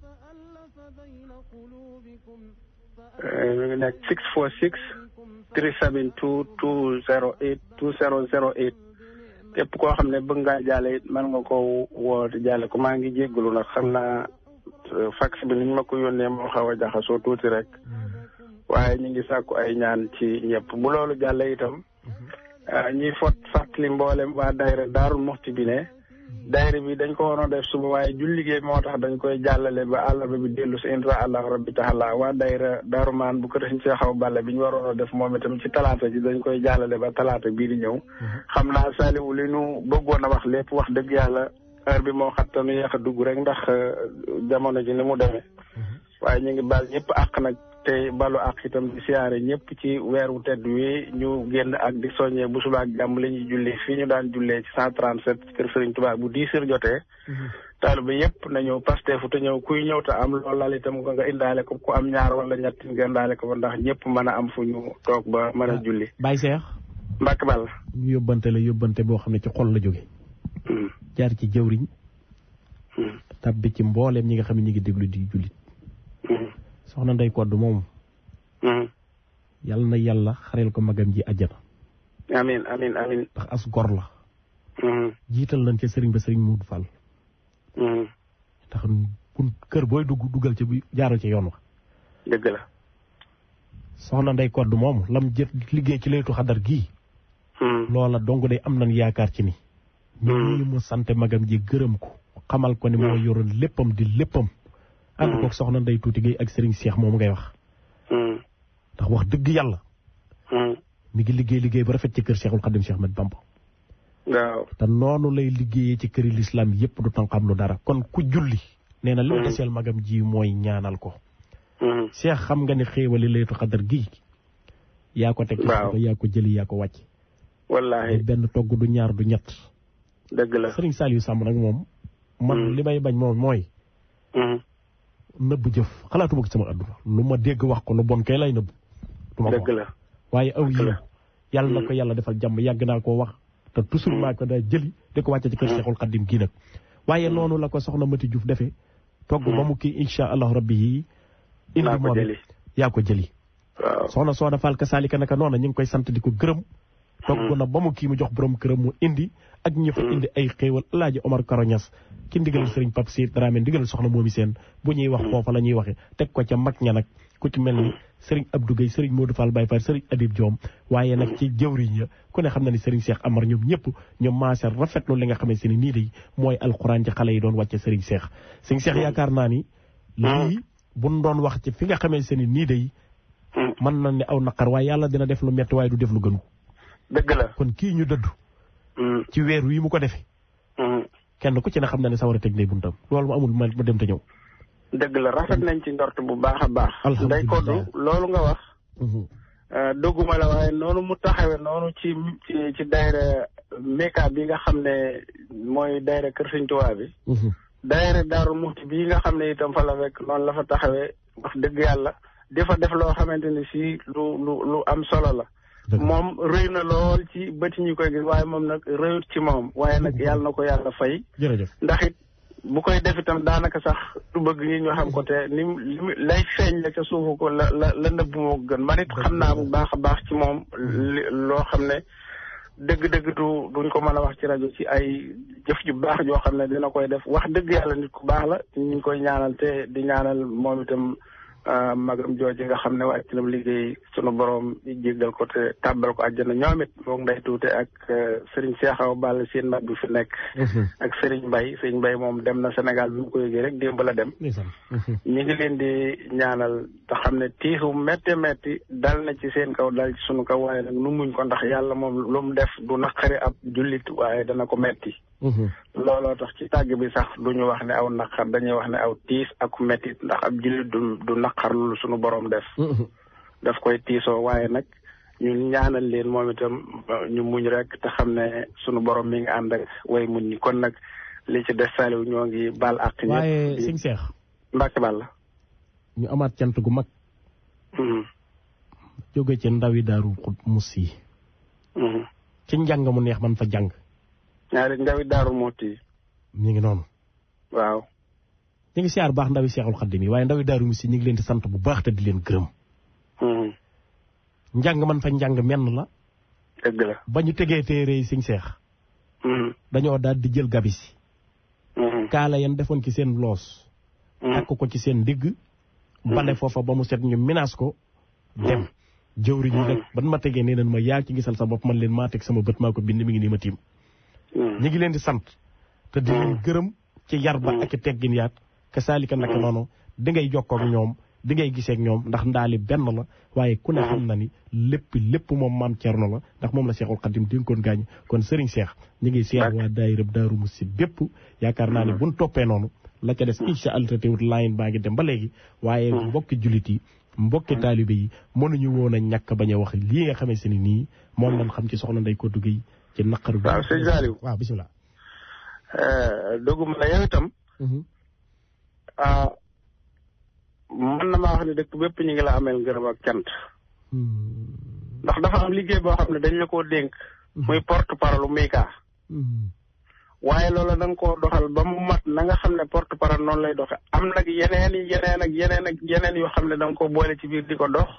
mi ngi nekk six four six three seven two two zero eight two zero zero eight képp koo xam ne bëgg ngaa jaale it mën nga ko woo te jaale ko maa ngi jéggalu nag xam naa fax bi niñ ma ko yónnee moo xaw a jaxasoo tuuti rek waaye ñu ngi sàkku ay ñaan ci ñëpp bu loolu jàlle itam ñuy fot fàttali mboolem waa daayira daarul muxti bi ne daayira bi dañ ko waroon def suba waaye julli gi moo tax dañ koy jàllale ba àllarba bi dellu si insha allah rabbi taala waa daayira daaru maan bu ko def ci xaw balla bi ñu waroon a def moom itam ci talaata ji dañ koy jàllale ba talaata bii di ñëw xam naa Saliou li nu bëggoon a wax lépp wax dëgg yàlla heure bi moo xattanu yéex a dugg rek ndax jamono ji ni mu demee waaye ñu ngi baal ñëpp àq nag te balu àq itam di siyaare ñëpp ci weeru tedd wi ñu génn ak di soññee bu subaa ak jàmm la ñuy julli fii ñu daan jullee ci cent trente sept kër Sëriñ Tuubaa bu dix heures jotee taalibe yëpp na ñëw pasteefu te ñëw kuy ñëw te am loolu laal itam nga indaale ko ku am ñaar wala ñett nga indaale ko ba ndax ñëpp mën a am fu ñu toog ba mën a julli Baye Cheikh Mbacke Ball ñu yóbbante la yóbbante boo xam ne ci xol la jóge jaar ci jëwriñ tabbi ci mbooleem ñi nga xam ne ñi ngi déglu di jullit soxna Ndey Kodd moom yal na yàlla xareel ko magam ji àjjana amin amin amin ndax as gor la jiital nañ ca sëriñ ba sëriñ Muudu Fall ndax bu kër booy dugg duggal ca bi jaaral ca yoon wa dëgg la soxna Ndey Kodd moom lam jët liggéey ci laytu xadar gii loola dong day am nañ yaakaar ci ni ñu mu sant magam ji gërëm ko xamal ko ni moo yoroon léppam di léppam ànd kook soxna Ndey Tuuti Gay ak sëriñ Seex moom ngay wax ndax wax dëgg yàlla mi ngi liggéey liggéey ba rafet ci kër Seexul Xadim Seex Ahmad Bamba waaw te noonu lay liggéeyee ci këri lislaam yépp du tànqam lu dara kon ku julli nee na li mu deseel magam ji mooy ñaanal ko Seex xam nga ni xéewali laytu xadar gii yaa ko teg ci ko yaa ko jëli yaa ko wàcc wallaahi benn togg du ñaar du ñett dëgg la sëriñ Saliou Samb nag moom man li may bañ moom mooy nëbb jëf xalaatuma ko sama àdduna lu ma dégg wax ko lu bon kay lay nëbb du ma ko dëgg la waaye aw yiw yàlla na ko yàlla defal jàmm yàgg naa koo wax te toujours maa ko daa jëli di ko wàcce ci kër Seexul Xaddim gii nag waaye noonu la ko soxna Mati Diouf defee togg ba mu kii insha allahu rabbi yi indi moom yaa ko jëli soxna Sooda Fall ka saalika naka noona ñu ngi koy sant di ko gërëm togg na ba mu kii mu jox borom këram mu indi ak ñi fa indi ay xéewal alaaji Omar Karoñas ki ndigal sëriñ Pape Sy Dramé ndigal soxna moomi seen bu ñuy wax foofa la ñuy waxe teg ko ca mag ña nag ku ci mel ni sëriñ Abdou Gueye sëriñ Modou Fall Baye Fall sëriñ Habib Diom waaye nag ci jëwriñ ya ku ne xam na ni sëriñ Cheikh Amar ñoom ñëpp ñoom maase rafetlu li nga xamante ni nii day mooy alxuraan ci xale yi doon wàcce sëriñ Cheikh sëriñ Cheikh yaakaar naa ni lii buñ doon wax ci fi nga xamante ni nii day mën na ne aw naqar waaye yàlla dina def lu metti waaye du def lu gënu dëgg la kon kii ñu dëddu ci weer wi mu ko defee kenn ku ci ne xam na ne sawar a teg nay buntam loolu mu amul ma dem te ñëw dëgg la rafet nañ ci ndort bu baax a baax Ndey Kodd loolu nga wax dogguma la waaye noonu mu taxawe noonu ci ci ci daayira Meka bi nga xam ne mooy daayira Kër Sëñ Tuubaa bi daayira Daaru Muxti bii nga xam ne itam fa la fekk noonu la fa taxawee wax dëgg yàlla di fa def loo xamante ni si lu lu lu am solo la moom rëy na lool ci bëti ñu koy gis waaye moom nag rëyut ci moom waaye nag yàlla na ko yàlla fay jërëjëf ndax it bu koy def itam daanaka sax du bëgg ñi ñu xam ko te ni mu lay feeñ la ca suufu ko la la la nëbb moo gën man it xam naa bu baax a baax ci moom loo xam ne dëgg-dëgg du duñ ko mën a wax ci rajo ci ay jëf ju baax joo xam ne dina koy def wax dëgg yàlla nit ku baax la ñu ngi koy ñaanal te di ñaanal moom itam magam jooji nga xam ne wàcc na liggéey sunu borom jéggal ko te tàbbal ko àjjana ñoom it moom nday tuute ak Serigne Cheikhaw Ball seen mag bi fi nekk. ak Serigne Mbaye Serigne Mbaye moom dem na Sénégal bi mu ko yëgee rek démb la dem. ñi ngi leen di ñaanal te xam ne tiisu métti métti dal na ci seen kaw dal ci sunu kaw waaye nag nu muñ ko ndax yàlla moom lu mu def du naqari ab jullit waaye dana ko metti looloo tax ci tàgg bi sax du ñu wax ne aw naqar dañuy wax ne aw tiis ak mettit ndax ab jullit du du naqar lu suñu borom def daf koy tiisoo waaye nag ñu ñaanal leen moom itam ñu muñ rek te xam ne suñu borom mi ngi ànd ak way muñ ñi kon nag li ci des saliw ñoo ngi baal àq ñëpp waaye sëñ Seex Mbàkke bal la ñu amaat cant gu mag jóge ci ndawi daaru mus yi ci njàng mu neex man fa jàng ñaari ndawi daaru mooti ñu ngi noonu waaw ñu ngi siyaar baax ndawi seexul xaddim yi waaye ndawi daaru mus yi ñu ngi leen di sant bu baax te di leen gërëm njàng man fa njàng menn la dëgg la ba ñu tegee téere yi siñ seex dañoo daal di jël gabisi kaala yan defoon ci seen loos takk ko ci seen ndigg bale foofa ba mu set ñu minaas ko dem jëwriñ yi nag ban ma tegee nee nañ ma yaa ci gisal sa bopp man leen maa teg sama bët maa ko bind mi ngi nii ma tiim ñu ngi leen di sant te di leen gërëm ci yar ba ak teggin yaat ka saalika naka noonu di ngay jokkoo ak ñoom di ngay gisee ak ñoom ndax ndaali benn la waaye ku ne xam na ni lépp lépp moom maam Cerno la ndax moom la Seexul Xadim dénkoon gaañ kon Serigne Cheikh ñu ngi seet waa daayira Daaru Musi bépp yaakaar naa ne buñ toppee noonu la ca des incha allah te teewut line baa ngi dem ba léegi waaye mbokki jullit yi mbokki taalibe yi mënuñu woon a ñàkk bañ a wax lii nga xamante ni nii moom lañ xam ci soxna Ndey Koddu Gueye ci naqaru bi waaw sëñ Saliou waaw bisimilah doguma la yow itam mën na maa wax ne dëkk bépp ñu ngi la ameel ngërëm ak cant ndax dafa am liggéey boo xam ne dañ la koo dénk muy porte parole Mika waaye loola da nga koo doxal ba mu mat na nga xam ne porte parole noonu lay doxe am nag yeneen i yeneen ak yeneen ak yeneen yoo xam ne da nga ko boole ci biir di ko dox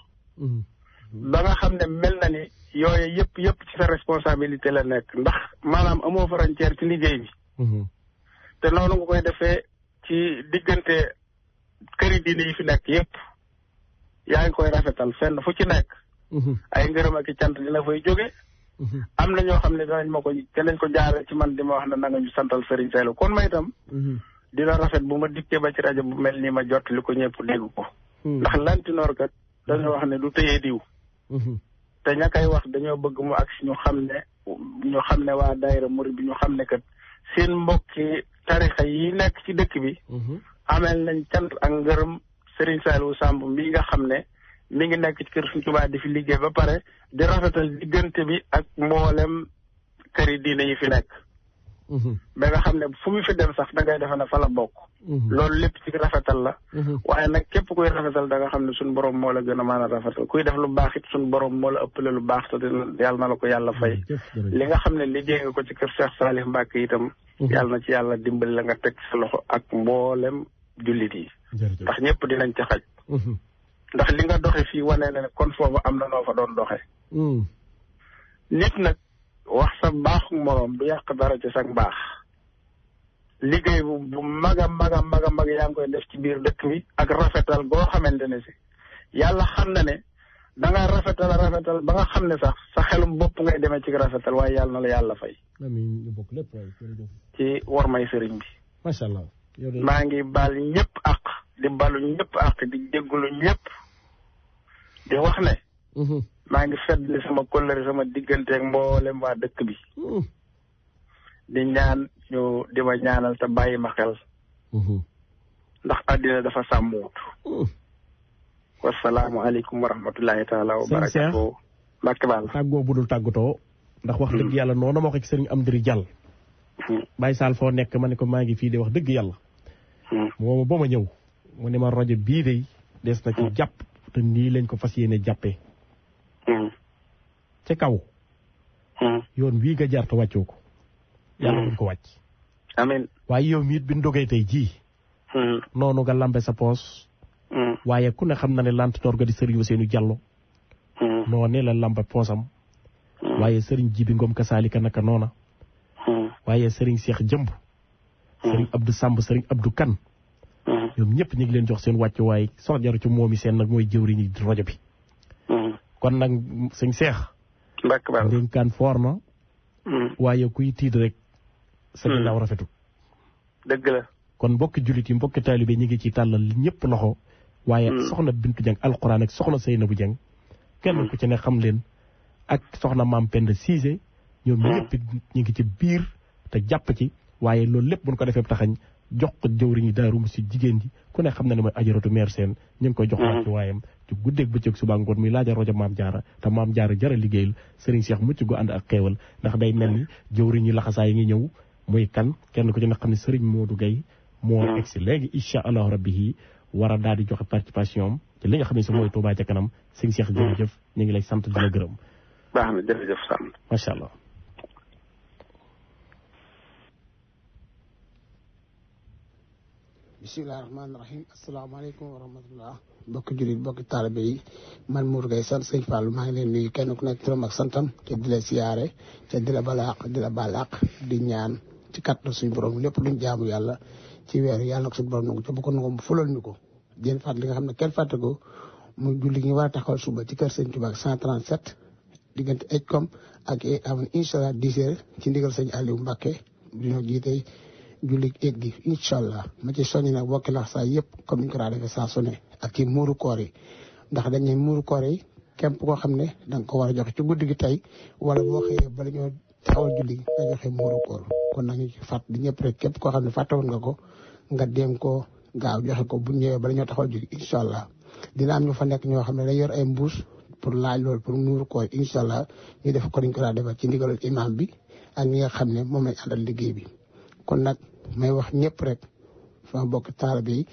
ba nga xam ne mel na ni yooyu yëpp yëpp ci sa responsabilité la nekk ndax maanaam amoo frontière ci liggéey bi te noonu nga koy defee ci diggante këri diine yi fi nekk yëpp yaa ngi koy rafetal fenn fu ci nekk ay ngërëm ak i cant dina fay jóge am na ñoo xam ne danañ ma ko danañ ko jaare ci man di ma wax ne na nga ñu santal Serigne Saliou kon ma itam dina rafet bu ma dikkee ba ci rajo bu mel nii ma jot li ko ñëpp dégg ko ndax lantinoor kat dañoo wax ne du tëyee diw te ña koy wax dañoo bëgg mu ak ñu xam ne ñu xam ne waa daayira murid bi ñu xam ne kat seen mbokki tarixa yi nekk ci dëkk bi ameel nañ cant ak ngërëm Serigne Saliou Samb mi nga xam ne mi ngi nekk ci kër Sëriñ Tuubaa di fi liggéey ba pare di rafetal diggante bi ak mboolem këri diine yi fi nekk ba nga xam ne fu mu fi dem sax da ngay defe ne fa la bokk loolu lépp ci rafetal la waaye nag képp kuy rafetal da nga xam ne suñu borom moo la gën a mën a rafetal kuy def lu baax it suñu borom moo la ëppale lu baax te yàlla na la ko yàlla fay li nga xam ne liggéey nga ko ci kër Cheikh Salih Mbacke itam yàlla na ci yàlla dimbali la nga teg sa loxo ak mboolem jullit yi ndax ñëpp dinañ ci xaj ndax li nga doxe fii wane na ne kon foofu am na noo fa doon doxe nit nag wax sa baaxu moroom du yàq dara ci sa baax liggéey bu bu mag a mag a mag a mag yaa ngi koy def ci biir dëkk bi ak rafetal boo xamante ne si yàlla xam na ne da nga rafetal rafetal ba nga xam ne sax sa xelum bopp ngay demee ci rafetal waaye yàlla na la yàlla fay amiin ñu bokk lépp waay jërëjëf ci war may sëriñ bi macha allah maa ngi baal ñëpp ak di balu ñëpp ak di jéggulu ñëpp di wax ne maa ngi feddli sama kóllëre sama digganteeg mboolem waa dëkk bi di ñaan ñu di ma ñaanal te bàyyi ma xel ndax àddina dafa sàmmuwut wasalaamualeykum wa rahmatullahi taala wa barakatuh mbàkke baal tàggoo budul tàggatoo ndax wax dëgg yàlla noonu ma ko ci sëriñ Amdiri Jàll Baye Sall foo nekk ma ne ko maa ngi fii de wax dëgg yàlla mooma ba ma ñëw mu ne ma rajo bii de des na ci jàpp te nii lañ ko fas yéene jàppee ca kaw yoon wii nga jaar te wàccoo ko yàlla buñ ko wàcc amiin waaye yow miit bi ndogee tey jii noonu nga lambe sa poos waaye ku ne xam na ne lant door ga di sëriñ Ousseynou Diallo noo ne la lambe poosam waaye sëriñ Jibi Ngom kasaalika naka noona waaye sëriñ Cheikh Jëmb sëriñ Abdou Samb sëriñ Abdou Kan ñoom ñëpp ñu ngi leen jox seen wàccu waaye sox jaru ci moomi seen nag mooy jëwriñi rajo bi kon nag sëñ Cheikh ndénkaan foor na waaye kuy tiit rek sa ginnaaw rafetul dëgg la kon mbokki jullit yi mbokki taalibe ñi ngi ci tàllal ñëpp loxo waaye soxna Bintu Jeng alxuraan ak soxna Seynabu Jeng kenn ku ci ne xam leen ak soxna maam Penda Cissé ñoom ñëpp ñu ngi ci biir te jàpp ci waaye loolu lépp buñ ko defee taxañ jox ko jëwriñi daaru mu si jigéen ji ku ne xam na ne mooy ajaratu meer seen ñu ngi koy jox wàcc waayam ci guddeeg bëccëg suba ngoon muy laaja rojo maam jaara te maam jaara jara liggéeyal sëriñ Cheikh mucc gu ànd ak xeewal ndax day mel ni jëwriñi laxasaa yi ngi ñëw muy kan kenn ku ci ne xam ne sëriñ Modou Gueye moo egsi léegi incha allahu rabbi yi war a daal di joxe participation am te li nga xam ne si mooy Touba ca kanam sëñ Cheikh jërëjëf ñu ngi lay sant di la gërëm baax na jërëjëf sant macha allah bisimilah rahmaani rahim asalaamaaleykum wa rahmatullah bokki jullit bokki taalibe yi man Mour Gueye sant sëñ Fall maa ngi leen nuyu kenn ku nekk turam ak santam te di la siyaare te di la balaax di la balaax di ñaan ci kàttan suñu borom lépp luñ jaamu yàlla ci weeru yàlla nag suñu borom nangu ca bu ko nangu mu fulal ñu ko jéen fàtt li nga xam ne kenn fàtte ko mu julli gi war a taxawal suba ci kër sëñ Touba ak 137 diggante Ejkom ak amoon incha allah 10 heures ci ndigal sëñ Aliou Mbacke dina jiite julli eeg gi incha allah ma ci soññ nag bokki lax saa yëpp comme ni ñu ko daa defee saa su ne ak ci muuru koor yi ndax dañ ne muuru koor yi képp koo xam ne da nga ko war a joxe ci guddi gi tey wala boo xëyee bala ñoo taxawal julli gi nga joxe muuru koor kon nag ñu ci fàtt di ñëpp rek képp koo xam ne fàttewoon nga ko nga dem ko gaaw joxe ko bu ñëwee bala ñoo taxawal julli incha allah dina am ñu fa nekk ñoo xam ne dañ yor ay mbuus pour laaj loolu pour muuru koor incha allah ñu def ko niñ ko daa defee ci ndigalul imam bi ak ñi nga xam ne moom lañ àndal liggéey bi kon nag may wax ñëpp rek sama bokk taalibe yi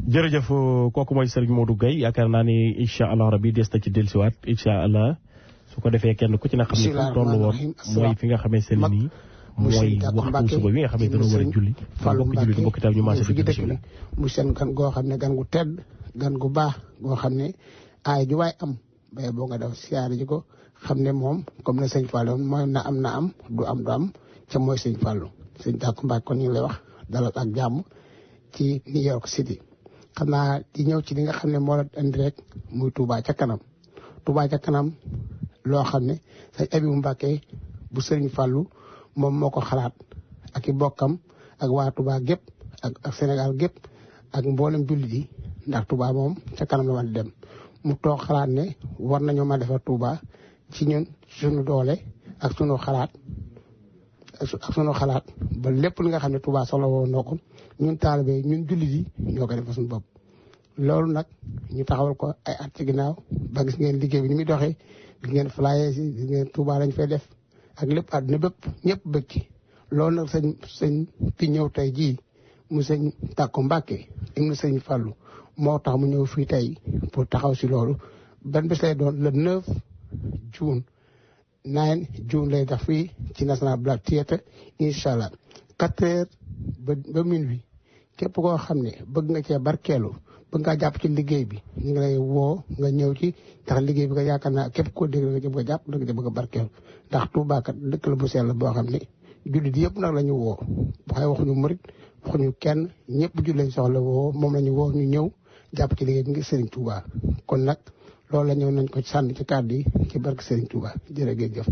jërëjëf kooku mooy Serigne Modou Gueye yaakaar naa ni incha allah rabi des na ci dellusiwaat incha allah su ko defee kenn ku ci na xam ne fu mu toll woon mooy fi nga xamee seen nii mooy waxtu suba bi nga xam ne dana war a julli Fallou bokk julli bokk itam ñu maase fi di dëkk bismillah bi mu seen gan goo xam ne gan gu tedd gan gu baax goo xam ne aay ju waay am bay boo nga def siyaare ji ko xam ne moom comme ne sëñ Fallou mooy na am na am du am du am ca mooy sëñ Fallou sëñ Tàkku Mbàkke kon ñu ngi lay wax dalal ak jàmm ci New York City xam naa di ñëw ci li nga xam ne moo la indi rek muy Touba ca kanam Touba ca kanam loo xam ne sëñ Abibu Mbàkke bu sëriñ Fallou moom moo ko xalaat ak i bokkam ak waa Touba gépp ak ak Sénégal gépp ak mboolem jullit yi ndax Touba moom ca kanam la ma dem mu toog xalaat ne war nañoo ma defar Touba ci ñun suñu doole ak suñu xalaat ak su- ak suñu xalaat ba lépp li nga xam ne Touba soxla woon noo ko ñun taalibe ñun jullit yi ñoo koy defal suñu bopp. loolu nag ñu taxawal ko ay at ci ginnaaw ba gis ngeen liggéey bi ni muy doxee gis ngeen flyers yi gis ngeen Touba lañ fay def ak lépp àdduna bépp ñëpp bëgg ci loolu nag sëñ sëñ fi ñëw tey jii mu sëñ Tàkko Mbàkke ibnu sëñ Fàllu moo tax mu ñëw fii tey pour taxaw si loolu ban bés lay doon le 9 juin 9 juin lay def fii ci National Black Theatre incha allah 4 heures ba ba minuit képp koo xam ne bëgg nga cee barkeelu bëgg ngaa jàpp ci liggéey bi ñu ngi lay woo nga ñëw ci ndax liggéey bi nga yaakaar naa képp koo dégg nga ci bëgg a jàpp da nga ci bëgg a barkeelu ndax Touba kat dëkk la bu sell boo xam ne jullit yëpp nag la ñu woo waaye waxuñu murit waxuñu kenn ñëpp jullit lañ soxla woo moom la ñu woo ñu ñëw jàpp ci liggéey bi ngir Serigne Touba kon nag loolu la ñëw nañ ko sànni ci kàddu yi ci barke Serigne Touba jërëjëf.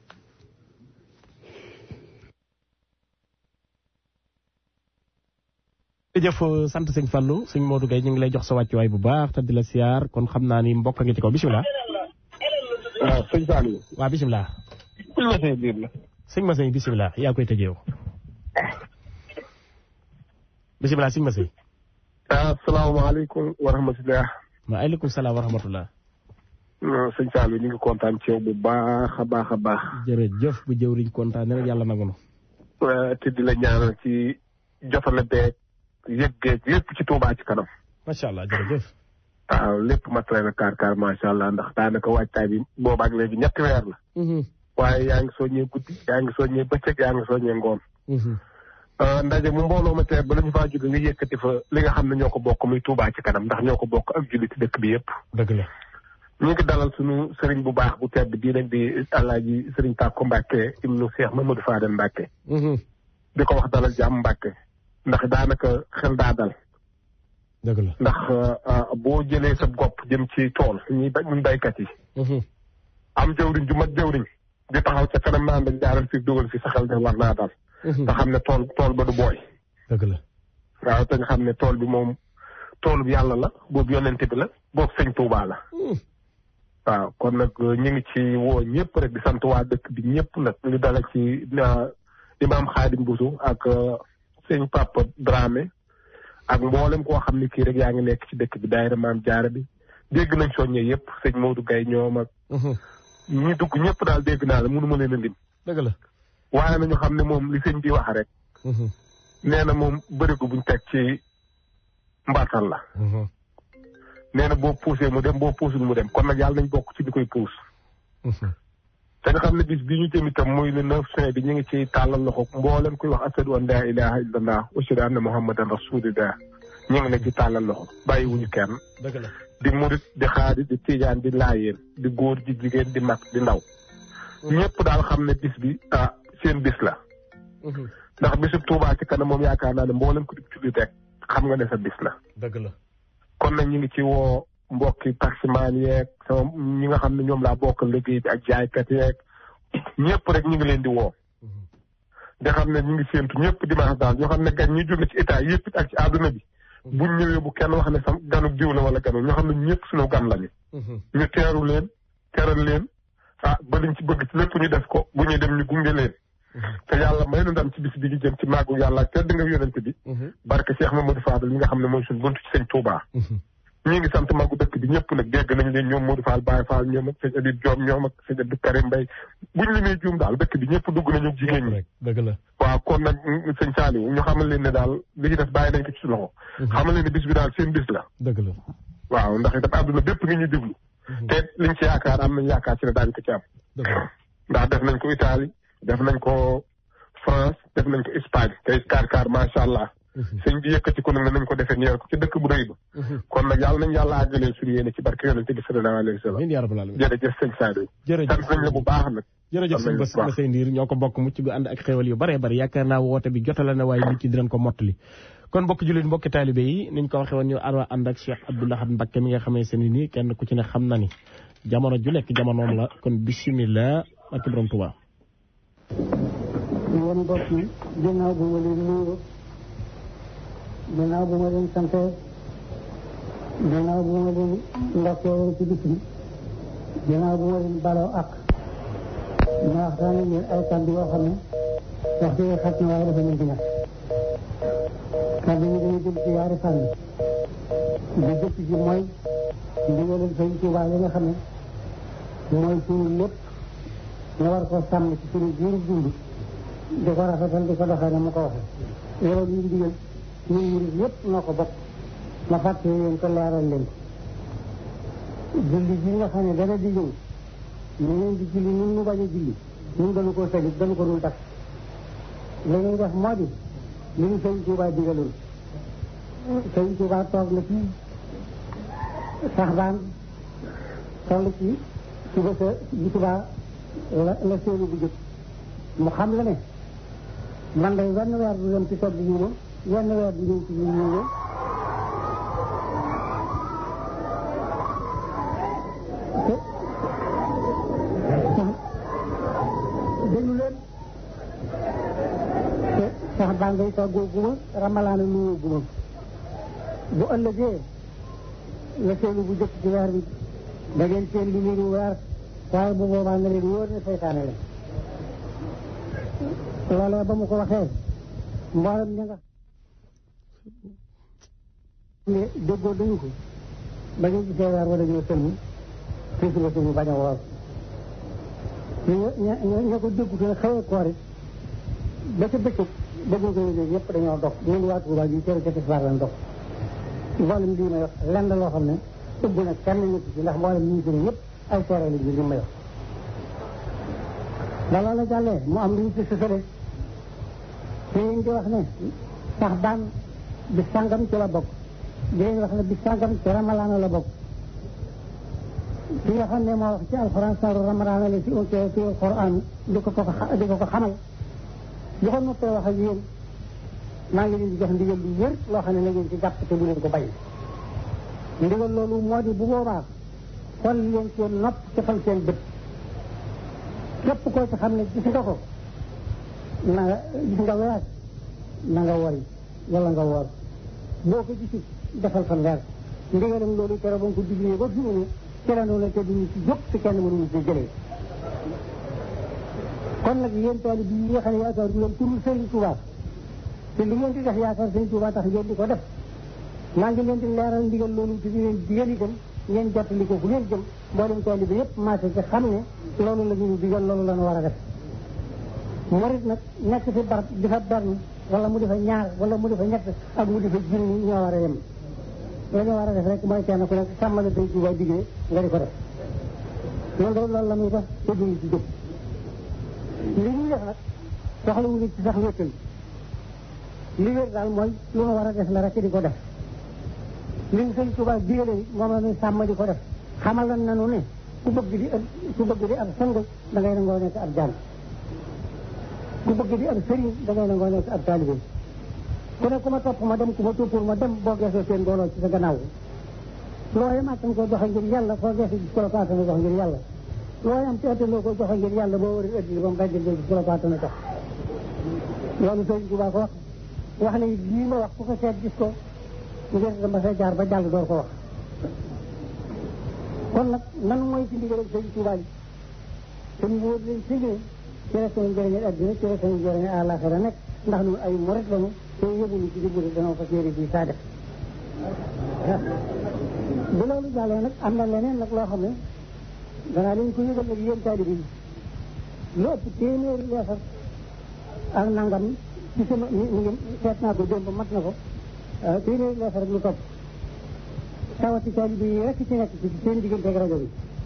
jërëjëf sant sëñ Fallou sëñ Modou Gueye ñu ngi lay jox sa wàccuwaay bu baax te di la siyaar kon xam naa ni mbokk a ngi ci kaw bisimilah. waaw sëñ Saliou. waaw bisimilah. sëñ Masey biir la. sëñ Masey bisimilah yaa koy tëjee yow. bisimilah sëñ Masey. asalaamaaleykum wa rahmatulah. waaleykum salaam wa rahmatullah. sëñ Saliou ñu ngi kontaan ci yow bu baax a baax a baax. jërëjëf bu jëwriñ kontaan rek yàlla nangu na. te di la ñaanal ci jotale beeg yëggeeg lépp ci Touba ci kanam. macha allah jërëjëf. waaw lépp matale na kaar kaar macha allah ndax daanaka waajtaay bi boobaak léegi ñetti weer la. waaye yaa ngi soññee guddi yaa ngi soññee bëccëg yaa ngi soññee ngoon. ndaje mu mbooloo ma teer ba la ñu faa jóge nga yëkkati fa li nga xam ne ñoo ko bokk muy Touba ci kanam ndax ñoo ko bokk ak jullit dëkk bi yëpp. dëgg la. ñu ngi dalal suñu sëriñ bu baax bu tedd bii nag di alaaji sëriñ Tàkko Mbàkke ibnu Cheikh Mamadou Fadel Mbàkke di ko wax dalal jàmm Mbàkke ndax daanaka xel daa dal dëgg la ndax boo jëlee sa gopp jëm ci tool ñuy ba ñun baykat yi am jëwriñ ju mat jëwriñ di taxaw ca kanam naan dañ jaaral fi dugal fi sa xel de war naa dal nga xam ne tool tool ba du booy dëgg la waaw te nga xam ne tool bi moom tool bi yàlla la boobu yonente bi la boobu sëñ Tuubaa la waaw kon nag ñu ngi ci woo ñëpp rek di sant waa dëkk bi ñëpp nag ñu dala ci imaam Xaadim Busu ak sëñ Papa Dramé ak mboolem koo xam ne kii rek yaa ngi nekk ci dëkk bi daayira maam jaara bi dégg nañ soññee yëpp sëñ Modou Gaye ñoom ak ñi dugg ñëpp daal dégg naa la mënuma leen a lim dëgg la waaye nañu xam ne moom li sëñ bi wax rek nee na moom bërigo buñ teg ci mbartal la nee na boo puusee mu dem boo puusul mu dem kon nag yàlla nañ bokk ci di koy puus te nga xam ne bis bii ñu jëm itam muy le neuf juin bi ñu ngi ci tàllal loxo mboolem kuy wax ashadu an laa ilaha illallah wa ashhadu anna muhammadan rasulillah ñu ngi ne ci tàllal loxo bàyyiwuñu kenn dëgg la di murit di xaadir di tiijaan di laayeen di góor di jigéen di mag di ndaw ñëpp daal xam ne bis bi ah seen bis la ndax bisub Tuubaa ci kanam moom yaakaar naa ne mboolem ku di jullit rek xam nga ne sa bis la dëgg la kon nag ñu ngi ci woo mbokki taximaan yeeg sama ñi nga xam ne ñoom laa bokk liggéey bi ak jaaykat yeeg ñëpp rek ñu ngi leen di woo nga xam ne ñu ngi séentu ñëpp dimanche daal ñoo xam ne gan ñi jóge ci état yëpp ak ci àdduna bi buñ ñëwee bu kenn wax ne sam ganuk diw la wala ganuk ñoo xam ne ñëpp suñu gan lañu ñu teeru leen teral leen ah ba liñ ci bëgg ci lépp ñu def ko bu ñuy dem ñu gunge leen te yàlla may nu ndam ci bis bi ñu jëm ci màggu yàlla ak tedd nga yonente bi barke Cheikh Mamadou Fadal mi nga xam ne mooy suñu buntu ci sëñ Touba ñi ngi sant màggu dëkk bi ñëpp nag dégg nañ leen ñoom Modou Fall Baye Fall ñoom ak sëñ Abib Diom ñoom ak sëñ Abdou Karim Mbaye buñ limee juum daal dëkk bi ñëpp dugg nañu jigéen ñi dëgg la waaw kon nag sëñ Saliou ñu xamal leen ne daal li ci des bàyyi nañ ko ci loxo. xamal leen ne bis bi daal seen bis la. dëgg la. waaw ndax itam àdduna bépp ngi ñu déglu. te liñ ci yaakaar am nañ yaakaar ci ne daañu ko ci am. ndax def nañ ko Italie def nañ ko France def nañ ko Espagne tey kaar kaar macha allah. sëñ bi yëkkati ko nag ne nañ ko defee ñeer ko ci dëkk bu rëy ba. kon nag yàlla nañ yàlla àggalee suñu yéene ci barke yonente bi sallallahu alayhi wa sallam. amiin yaa rabbal aalamiin. jërëjëf sëñ Saliou. jërëjëf sant nañ la bu baax nag. jërëjëf sëñ Bass Bassey Ndiir ñoo ko bokk mucc gu ànd ak xéwal yu bare bari yaakaar naa woote bi jotale na waaye nit ci dinañ ko mottali kon mbokki jullit mbokki taalibe yi niñ ko waxee woon ñu arwa ànd ak Cheikh Abdou Lahad Mbacké mi nga xamee seen nii kenn ku ci ne xam na ni jamono ju nekk jamonoom la kon bisimilah ak borom Tuubaa yéen mbokk yi ginnaaw bu ma leen nuyoo ginnaaw bu ma leen sante ginnaaw bu ma leen ndokkee ci bis bi ginnaaw bu ma leen baloo ak ma waxtaan ak yéen ay kàddu yoo xam ne waxtu yi xat na waaye dafa mën di ñàkk kàddu yi dañu jëm ci yaari fànn bi jëkk ji mooy ndigalal Sëñ Tuubaa yi nga xam ne mooy suñu lépp nga war ko sàmm ci suñu jiiru dund di ko rafetal di ko doxee na mu ko waxee loolu ñu ndigal ñun murid yëpp noo ko bokk ma fàtte leen ko leeral leen ko julli ji nga xam ne dana di ñëw ñu leen di julli ñun ñu bañ a julli ñun dañu ko salit dañu ko dul def li ñuy def moo di li ñu sëñ Tuubaa digaloon sëñ Tuubaa toog na fii sax baan toll ci suba sa ji subaa la la séenu bu jëkk mu xam la ne man day wenn weer du dem ci togg ñu ma wenn weer du ñëw ci ñu ñu ma déglu leen te sax baa ngay toggoo guma ramalaana nuyoo guma bu ëllëgee la seenu bu jëkk ci weer bi da ngeen seen li niru weer waaye bu boobaa na leen wóor ne seytaane la loolee ba mu ko waxee mboolem ña nga ne déggoo dañu ko ba ñu gisee weer wala ñoo sëlmu te suba suñu bañ a woor ña ña ña ko déggu te xawee koor it ba ca bëccëg bëgguñ ko yëgee ñëpp dañoo dox ñun waa Tuubaa ji cere ca tisbaar lañ dox mboolem lii may wax lenn loo xam ne ëbb na kenn ñëpp ci ndax mboolem ñu fi ne ñëpp ay seere lañ li may wax ba loola jàllee mu am lu ñu ci sësale te yéen di wax ne sax daan bi sàngam ci la bokk di leen wax ne bi sàngam ci ramalaana la bokk ki nga xam ne moo wax ci alxuraan saaru ramalaana la ci ci ci alxuraan di ko ko di ko ko xamal bu ko noppee wax ak yéen maa ngi leen di jox ndigal lu wér loo xam ne na ngeen ci jàpp te bu leen ko bay ndigal loolu moo di bu boobaa xol leen seen nopp ci xol seen bët képp koo ci xam ne gis nga ko na nga gis nga weer na nga wori wala nga woor boo ko gisul defal fa leer ndigalam loolu kero ba nga ko diglee ba fi mu ne ci la noonu te duñu ci jóg te kenn mënuñu ci jëlee kon nag yéen taali bi yi nga xam ne yaakaar du leen turul Sëriñ Tuubaa te li ngeen di def yaakaar Sëriñ Tuubaa tax ngeen di ko def maa ngi leen di leeral ndigal loolu te di leen digal itam ngeen jottali ko fu ngeen jëm mboolem taali bi yëpp marché ci xam ne loolu la ñu digal loolu la ñu war a def murit nag nekk fi barab di fa benn wala mu di fa ñaar wala mu di fa ñett ak mu di fa junni ñoo war a yem la ñu war a def rek mooy kenn ku nekk sàmmala Sëriñ Tuubaa diggee nga di ko def loolu loolu la muy def te duñu ci jóg li ñuy def nag soxla wu ci sax wéttal li wér daal mooy lu ma war a def la rek di ko def li ñu sëñ Tuubaa digale moom la ñuy sàmm di ko def xamal lan nanu ne ku bëgg di ab ku bëgg di ab sang da ngay nangoo nekk ab jàng ku bëgg di ab sëriñ da ngay nangoo nekk ab taalibe ku ne ku ma topp ma dem ku ma toppul ma dem boo geesoo seen mbooloo ci sa gannaaw looy màttan ko joxe ngir yàlla foo geesu gis ko la paatana jox ngir yàlla looy am te ëttaloo ko joxe ngir yàlla boo war a ëtti ba mu dajjal gis ko la paatana jox loolu sëriñ Tuubaa ko wax wax ne lii ma wax ku ko seet gis ko ngir dama sa jaar ba jàll door ko wax kon nag nan mooy ci ndigal sëriñ Tuubaa yi te mu wóor leen si ne ci la seen njëriñal addina ci la seen njëriñal àllaaxira nekk ndax ñun ay murit lañu te yëguñu ci diggante danoo ko séeri bi saa def bu loolu jàllee nag am na leneen nag loo xam ne danaa leen ko yëgal nag yéen taalibe yi lu ëpp téeméeri leesar ak nangam ci sama mi mi ngi seet naa ko démb mat na ko téeméeri leetar rek lu topp tawati taalibe yi rek ci nekk ci seen diggante ak rajo bi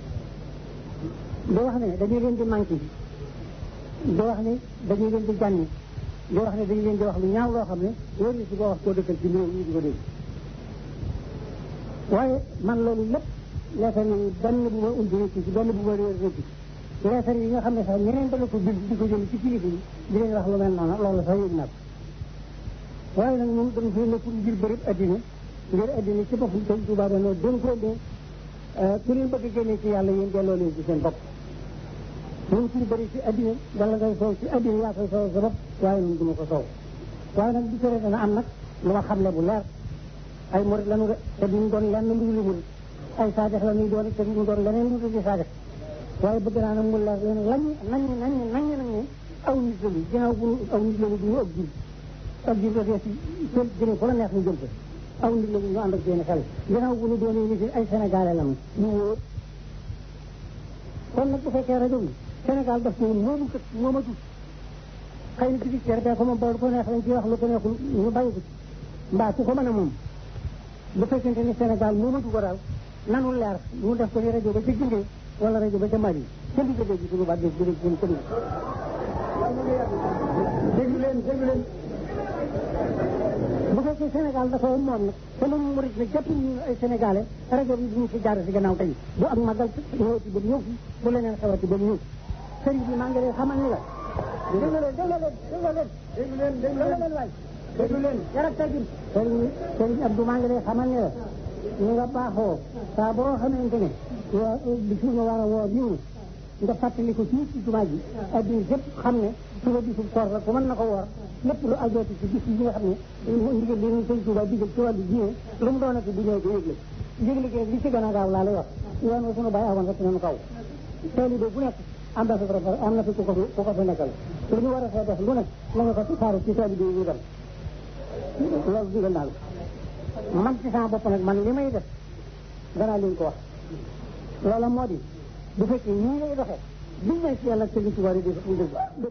di wax ne dañuy leen di manqué di wax ne dañuy leen di jànni di wax ne dañu leen di wax lu ñaaw loo xam ne wóor na si boo wax koo dëkkal ci réew ñu di ko dégg waaye man loolu lépp leetar yi benn bu ma umbi nekk ci benn bu ma réer nekk ci leetar yi nga xam ne sax ñeneen dana ko bind di ko jël ci kilifa yi di leen wax lu mel noonu loolu sax yëg naa ko waaye nag ñun dañ fi nekk ngir bërëb addina ngir addina ci boppam sëñ Tuubaa dañoo dénkoo ne ku leen bëgg a génne ci yàlla yéen delloo leen ci seen bopp ñun suñu bëri ci addina dala ngay soow ci addina yaa koy soow sa bopp waaye ñun du ma ko soow waaye nag di tere dana am nag lu ma xamle bu leer ay murit lañu de te duñ doon lenn lu dul murit ay saadex la ñuy doon te duñ doon leneen lu dul di saadex waaye bëgg naa nag mu leer leen lañ nañ nañ nañ nañ ne aw nit lañu ginnaaw bu aw nit lañu du ñu ëpp jul ak jul dafee si jël jëlee fu la neex ñu jël ko aw nit lañu ñu ànd ak seen xel ginnaaw bu ñu doonee nit ay sénégalais lañu ñu wóor kon nag bu fekkee rajo bi Sénégal daf ko moomu kat moomatu xëy na ci cer bee ko moom bool ko neex lañ ci wax lu ko neexul ñu bàyyi ko ci mbaa ku ko mën a moom bu fekkente ni Sénégal moomatu ko daal nanu leer ñu def ko ci rajo ba ca Gindee wala rajo ba ca Mali ca digg dégg suñu baat dégg dégg seen commune déglu leen déglu leen bu fekkee Sénégal dafa moom nag te moom murit na jàpp ñu ay sénégalais rajo bi duñu fi jaar si gannaaw tey bu ak magal ñëwati ba ñëw fi bu leneen xewati ba ñëw sëriñ bi maa ngi lay xamal ni la déglu leen déglu leen déglu leen déglu leen déglu leen waay déglu leen yar ak tegin sëriñ sëriñ Abdou maa ngi lay xamal ni la ñu nga baaxoo saa boo xamante ne waa bi suñu war a woo ñëw nga fàttali ko fii ci jumaa ji adduna yëpp xam ne suba bisub koor la ku mën na ko woor lépp lu ajooti ci bis yi nga xam ne ndigal li ñu sëñ Tuubaa digal ci wàllu diine lu mu doonati bu ñëw ko yëgle yëgle gi li ci gën a gaaw laa lay wax yoon wa sunu bàyyi awoon rek nañu kaw taalibe bu nekk ambassadeur am na fi ku ko fi ku ko fi nekkal lu ñu war a fee def lu nekk la nga ko saaru ci taalibe yi ñu dem loolu digal naa la man ci sama bopp nag man li may def danaa leen ko wax loola moo di bu fekkee ñii ngay doxee duñ ne ci yàlla sëñ Tuubaa di def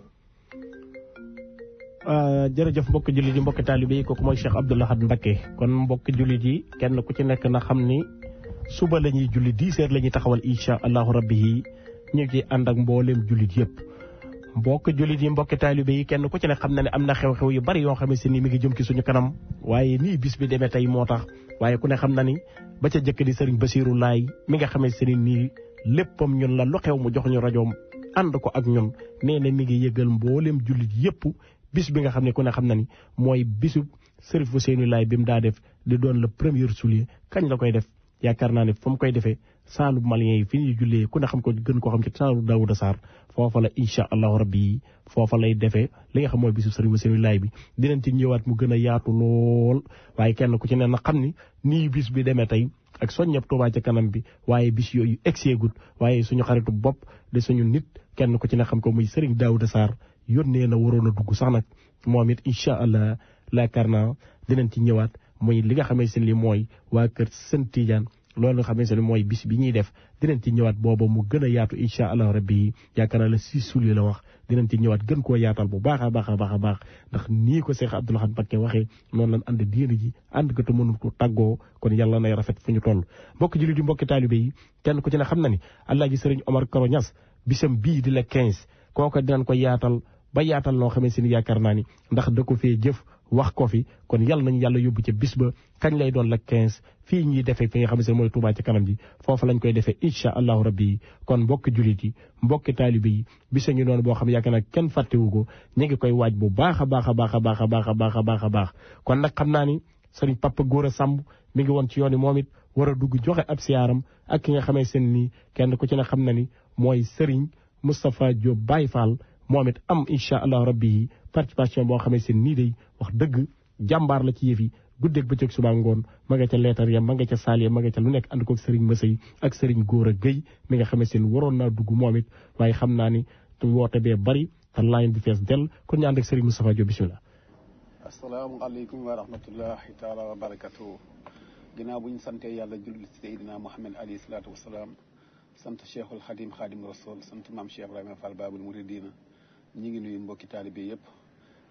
jërëjëf mbokk jullit yi mbokk taalibe yi kooku mooy Cheikh Abdou Lahad Mbacké kon mbokk jullit yi kenn ku ci nekk na xam ni suba la ñuy julli dix heures la ñuy taxawal incha allahu rabbi yi ñu ci ànd ak mbooleem jullit yëpp mbokk jullit yi mbokk taalibe yi kenn ku ci ne xam na ne am na xew-xew yu bari yoo xamante ni mi ngi jëm ci suñu kanam waaye nii bis bi demee tey moo tax waaye ku ne xam na ni ba ca jëkk di sëriñ Basiiru Laay mi nga xamante ni nii léppam ñun la lu xew mu jox ñu rajoom ànd ko ak ñun nee na mi ngi yëgal mbooleem jullit yëpp bis bi nga xam ne ku ne xam na ni mooy bisu Sërif Ousseynou Laay bi mu daa def di doon le premier soulier kañ la koy def yaakaar naa ne fa mu koy defee saalu malien yi fi ñuy jullee ku ne xam ko gën koo xam ci saalu Daouda Sarr foofa la incha allahu rabbi yi foofa lay defee li nga xam mooy bisu Sërif Ousseynou Laay bi dinañ ci ñëwaat mu gën a yaatu lool waaye kenn ku ci ne na xam ni nii bis bi demee tey ak soññeb Tuubaa ca kanam bi waaye bis yooyu egseegut waaye suñu xaritu bopp de suñu nit kenn ku ci ne xam ko muy Sëriñ Daouda Sarr yónnee na waroon a dugg sax nag moom it incha allah laakaar naa dinañ ci ñëwaat muy li nga xamante ne li mooy waa kër Sën Tidiane loolu nga xamante ne mooy bis bi ñuy def dinañ ci ñëwaat booba mu gën a yaatu incha allah rabbi yi yaakaar naa la si suuli la wax dinañ ci ñëwaat gën koo yaatal bu baax a baax a baax a baax ndax nii ko Cheikh Abdou Lahad Mbacké waxee noonu lañ ànd diine ji ànd ko te mënul ko tàggoo kon yàlla nay rafet fu ñu toll mbokki jullit yi mbokki taalibe yi kenn ku ci ne xam na ni Alaaji Sëriñ Omar Karo Ñas bisam bii di la 15 kooka dinañ ko yaatal ba yaatal loo xamante ni yaakaar naa ni ndax da ko fee jëf wax ko fi kon yàlla nañu yàlla yóbbu ca bis ba kañ lay doon la 15 fii ñuy defee fi nga xamante ne mooy Touba ci kanam ji foofu lañ koy defee incha allahu rabbi yi kon mbokki jullit yi mbokki taalibe yi bisa ngi noonu boo xam yaakaar naa kenn fàttewu ko ñu ngi koy waaj bu baax a baax a baax a baax a baax a baax a baax a baax kon nag xam naa ni sëriñ Papa Góora Samb mi ngi woon ci yoon yi moom it war a dugg joxe ab siyaaram ak ki nga xamee seen nii kenn ku ci ne xam na ni mooy sëriñ Moustapha Diop Baye Fall moom it am incha allah rabbi yi participation boo xamee seen nii day wax dëgg jàmbaar la ci yëf yi guddeeg bëccëg suba ngoon ma nga ca leetar ya ma nga ca saal ya ma nga ca lu nekk ànd ko sëriñ Masay ak sëriñ Góora Guèye mi nga xamee seen waroon naa dugg moom it waaye xam naa ni woote bee bari te line bi fees del kon ñu ànd ak sëriñ Moustapha Diop bisimilah. asalaamaaleykum wa rahmatullahi taala wa barakatu ginnaaw bu ñu santee yàlla julli ci Seydina Muhammad alayhi salaatu wasalaam sant Cheikhul Xadim Xadim Rasul sant maam Cheikh Ibrahima Fall Babul Muridina ñi ngi nuyu mbokki taalibe yëpp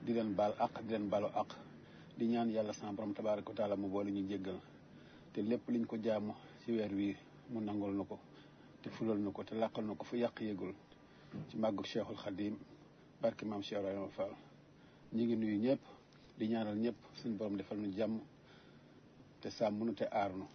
di leen baal aq di leen baalu aq di ñaan yàlla sama borom tabaaraka wa taala mu boole ñu jéggal te lépp liñ ko jaamu ci weer wi mu nangul na ko te fulal na ko te làqal na ko fu yàq yégul ci màggu cheikhul xadim barke maam Cheikh Ibrahima Fall ñi ngi nuyu ñëpp di ñaanal ñëpp suñu borom defal nu jàmm te sàmm nu te aar nu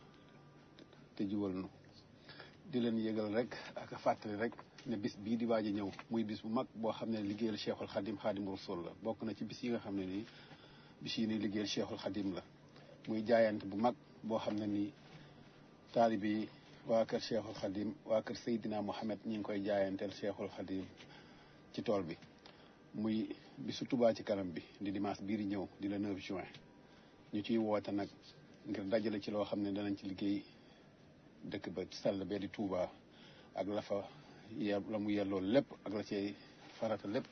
te jubal nu di leen yëgal rek ak fàttali rek ne bis bii di waaj a ñëw muy bis bu mag boo xam ne liggéeyal cheikhul xadim xadim rasul la bokk na ci bis yi nga xam ne nii bis yi ni liggéeyal cheikhul xadim la muy jaayante bu mag boo xam ne nii taalibi yi waa kër cheikhul xadim waa kër Seydina Mohamed ñi ngi koy jaayanteel cheikhul xadim ci tool bi muy bisu Touba ci kanam bi di dimanche bii di ñëw di le 9 juin ñu ciy woote nag ngir dajale ci loo xam ne danañ ci liggéey dëkk ba sell bee di Touba ak la fa ye la mu yelloo lépp ak la cay farata lépp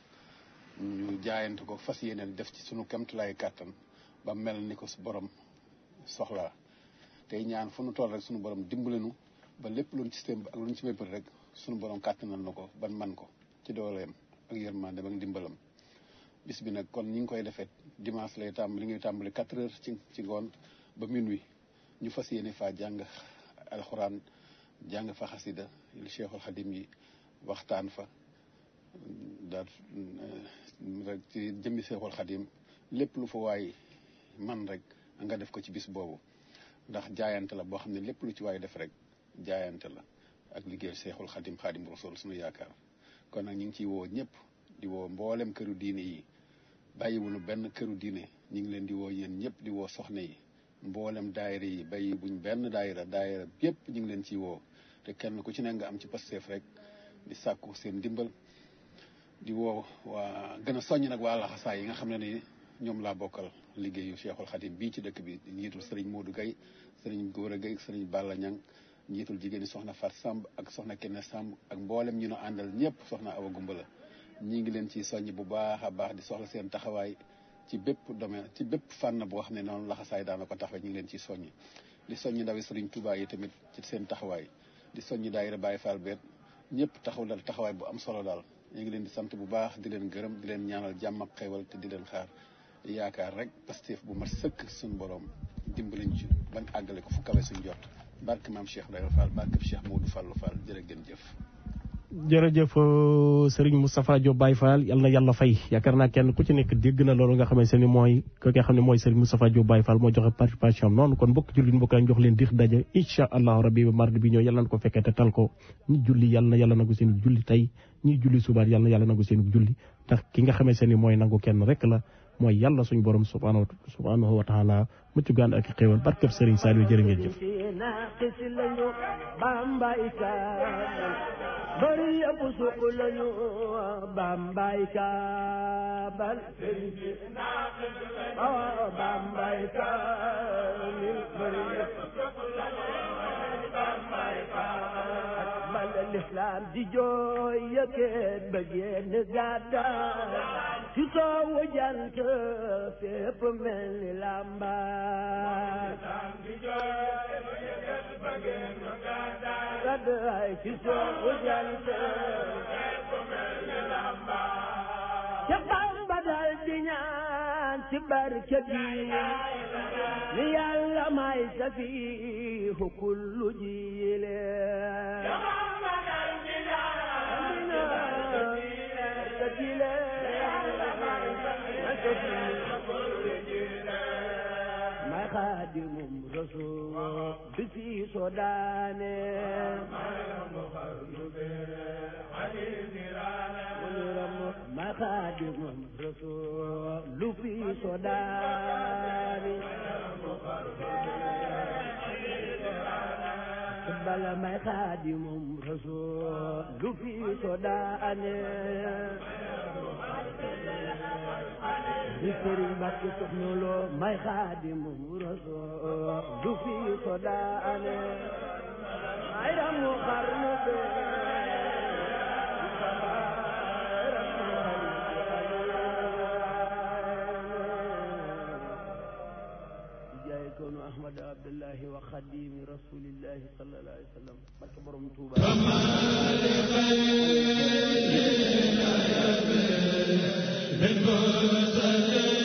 ñu jaayante ko fas yéene def ci sunu kemtulaay kàttan ba mel ni ko su borom soxlaa tey ñaan fu nu toll rek sunu borom dimbalenu ba lépp luñ ci système ak luñ ci méppal rek sunu borom kàttanal na ko ban man ko ci dooleem ak yërmandem ak ndimbalam bis bi nag kon ñi ngi koy defee dimanche lay tàmbali li ngay tàmbali quatre heures ci ci ngoon ba minuit ñu fas yéene faa jàng alxuraan jàng fa xasida li cheikhul xadim yi waxtaan fa daal rek ci jëmmi cheikhul xadim lépp lu fa waay man rek nga def ko ci bis boobu ndax jaayante la boo xam ne lépp lu ci waay def rek jaayante la ak liggéey cheikhul xadim xadim rasul suñu yaakaar kon nag ñu ngi ciy woo ñëpp di woo mboolem këru diine yi bàyyiwunu benn këru diine ñu ngi leen di woo yéen ñëpp di woo soxna yi mboolem daayira yi bàyyi buñ benn daayira daayira yëpp ñu ngi leen ciy woo te kenn ku ci ne nga am ci pasteef rek di sàkku seen dimbal di woo waa gën a soññ nag waa laxasaay yi nga xam ne ni ñoom laa bokkal liggéeyu Cheikhul Khadim bii ci dëkk bi njiitul sëriñ Modou Gueye sëriñ Gora Gueye sëriñ Balla Ñang njiitul jigéen ñi soxna Fat Samb ak soxna Kenne Samb ak mboolem ñu nu àndal ñëpp soxna Awa Gumbala ñi ngi leen ciy soññ bu baax a baax di soxla seen taxawaay ci bépp domaine ci bépp fànn boo xam ne noonu laxasaay daana ko taxawee ñu ngi leen ciy soññ di soññ ndawi sëriñ Touba yi tamit ci seen taxawaay di soññ daayira Baye Fall beet ñëpp taxaw dal taxawaay bu am solo daal ñu ngi leen di sant bu baax di leen gërëm di leen ñaanal jàmm ak xewal te di leen xaar yaakaar rek Pastef bu mat sëkk suñu borom dimbaliñ ci bañ àggale ko fu kawe suñ jot barke maam Cheikh Ibrahima Fall barke Cheikh Modou Fallou Fall jërë ngeen jëf jërëjëf Serigne Moustapha Diop Baye Fall yal na yàlla fay yaakaar naa kenn ku ci nekk dégg na loolu nga xamante ni mooy ki nga xam ne mooy Serigne Moustapha Diop Baye Fall moo joxe participation am noonu kon mbokk jullit mbokk lañ jox leen dix daje incha allahu rabbi ba mardi bi ñëw yàlla na ko fekkee te tal ko ñi julli yàlla na yàlla nangu seen julli tey ñi julli subaat yàlla na yàlla nangu seen julli ndax ki nga xamante ni mooy nangu kenn rek la mooy yàlla suñu borom subhanahu subhanahu wa taala mucc gaan ak xéewal barkeb Serigne Saliou jërë ngeen jëf bari yëpp suq lañu bambay kaabal awa bambay kaamil bari yëpp suq lañu bambay kaabal bal l'islam di jooy yëkkat ba génn gàddaay ci soowu jant fépp mel ni lambaay gàddaay ci soowu jant ca Bamba dal di ñaan ci barke bi ni yàlla may safiihu kullu jiile may xaadimum rasul bi fi sodaane may xaadimum rasul lu fi sodaane bala may xaadimum rasul lu fi sodaane di sëriñ Mbàkke soxna loo may xaadimum rasul lu fi sodaane ay ramu xarnu be jaay ko كون أحمد عبد الله وخديم رسول الله صلى الله عليه وسلم barke borom Tuuba من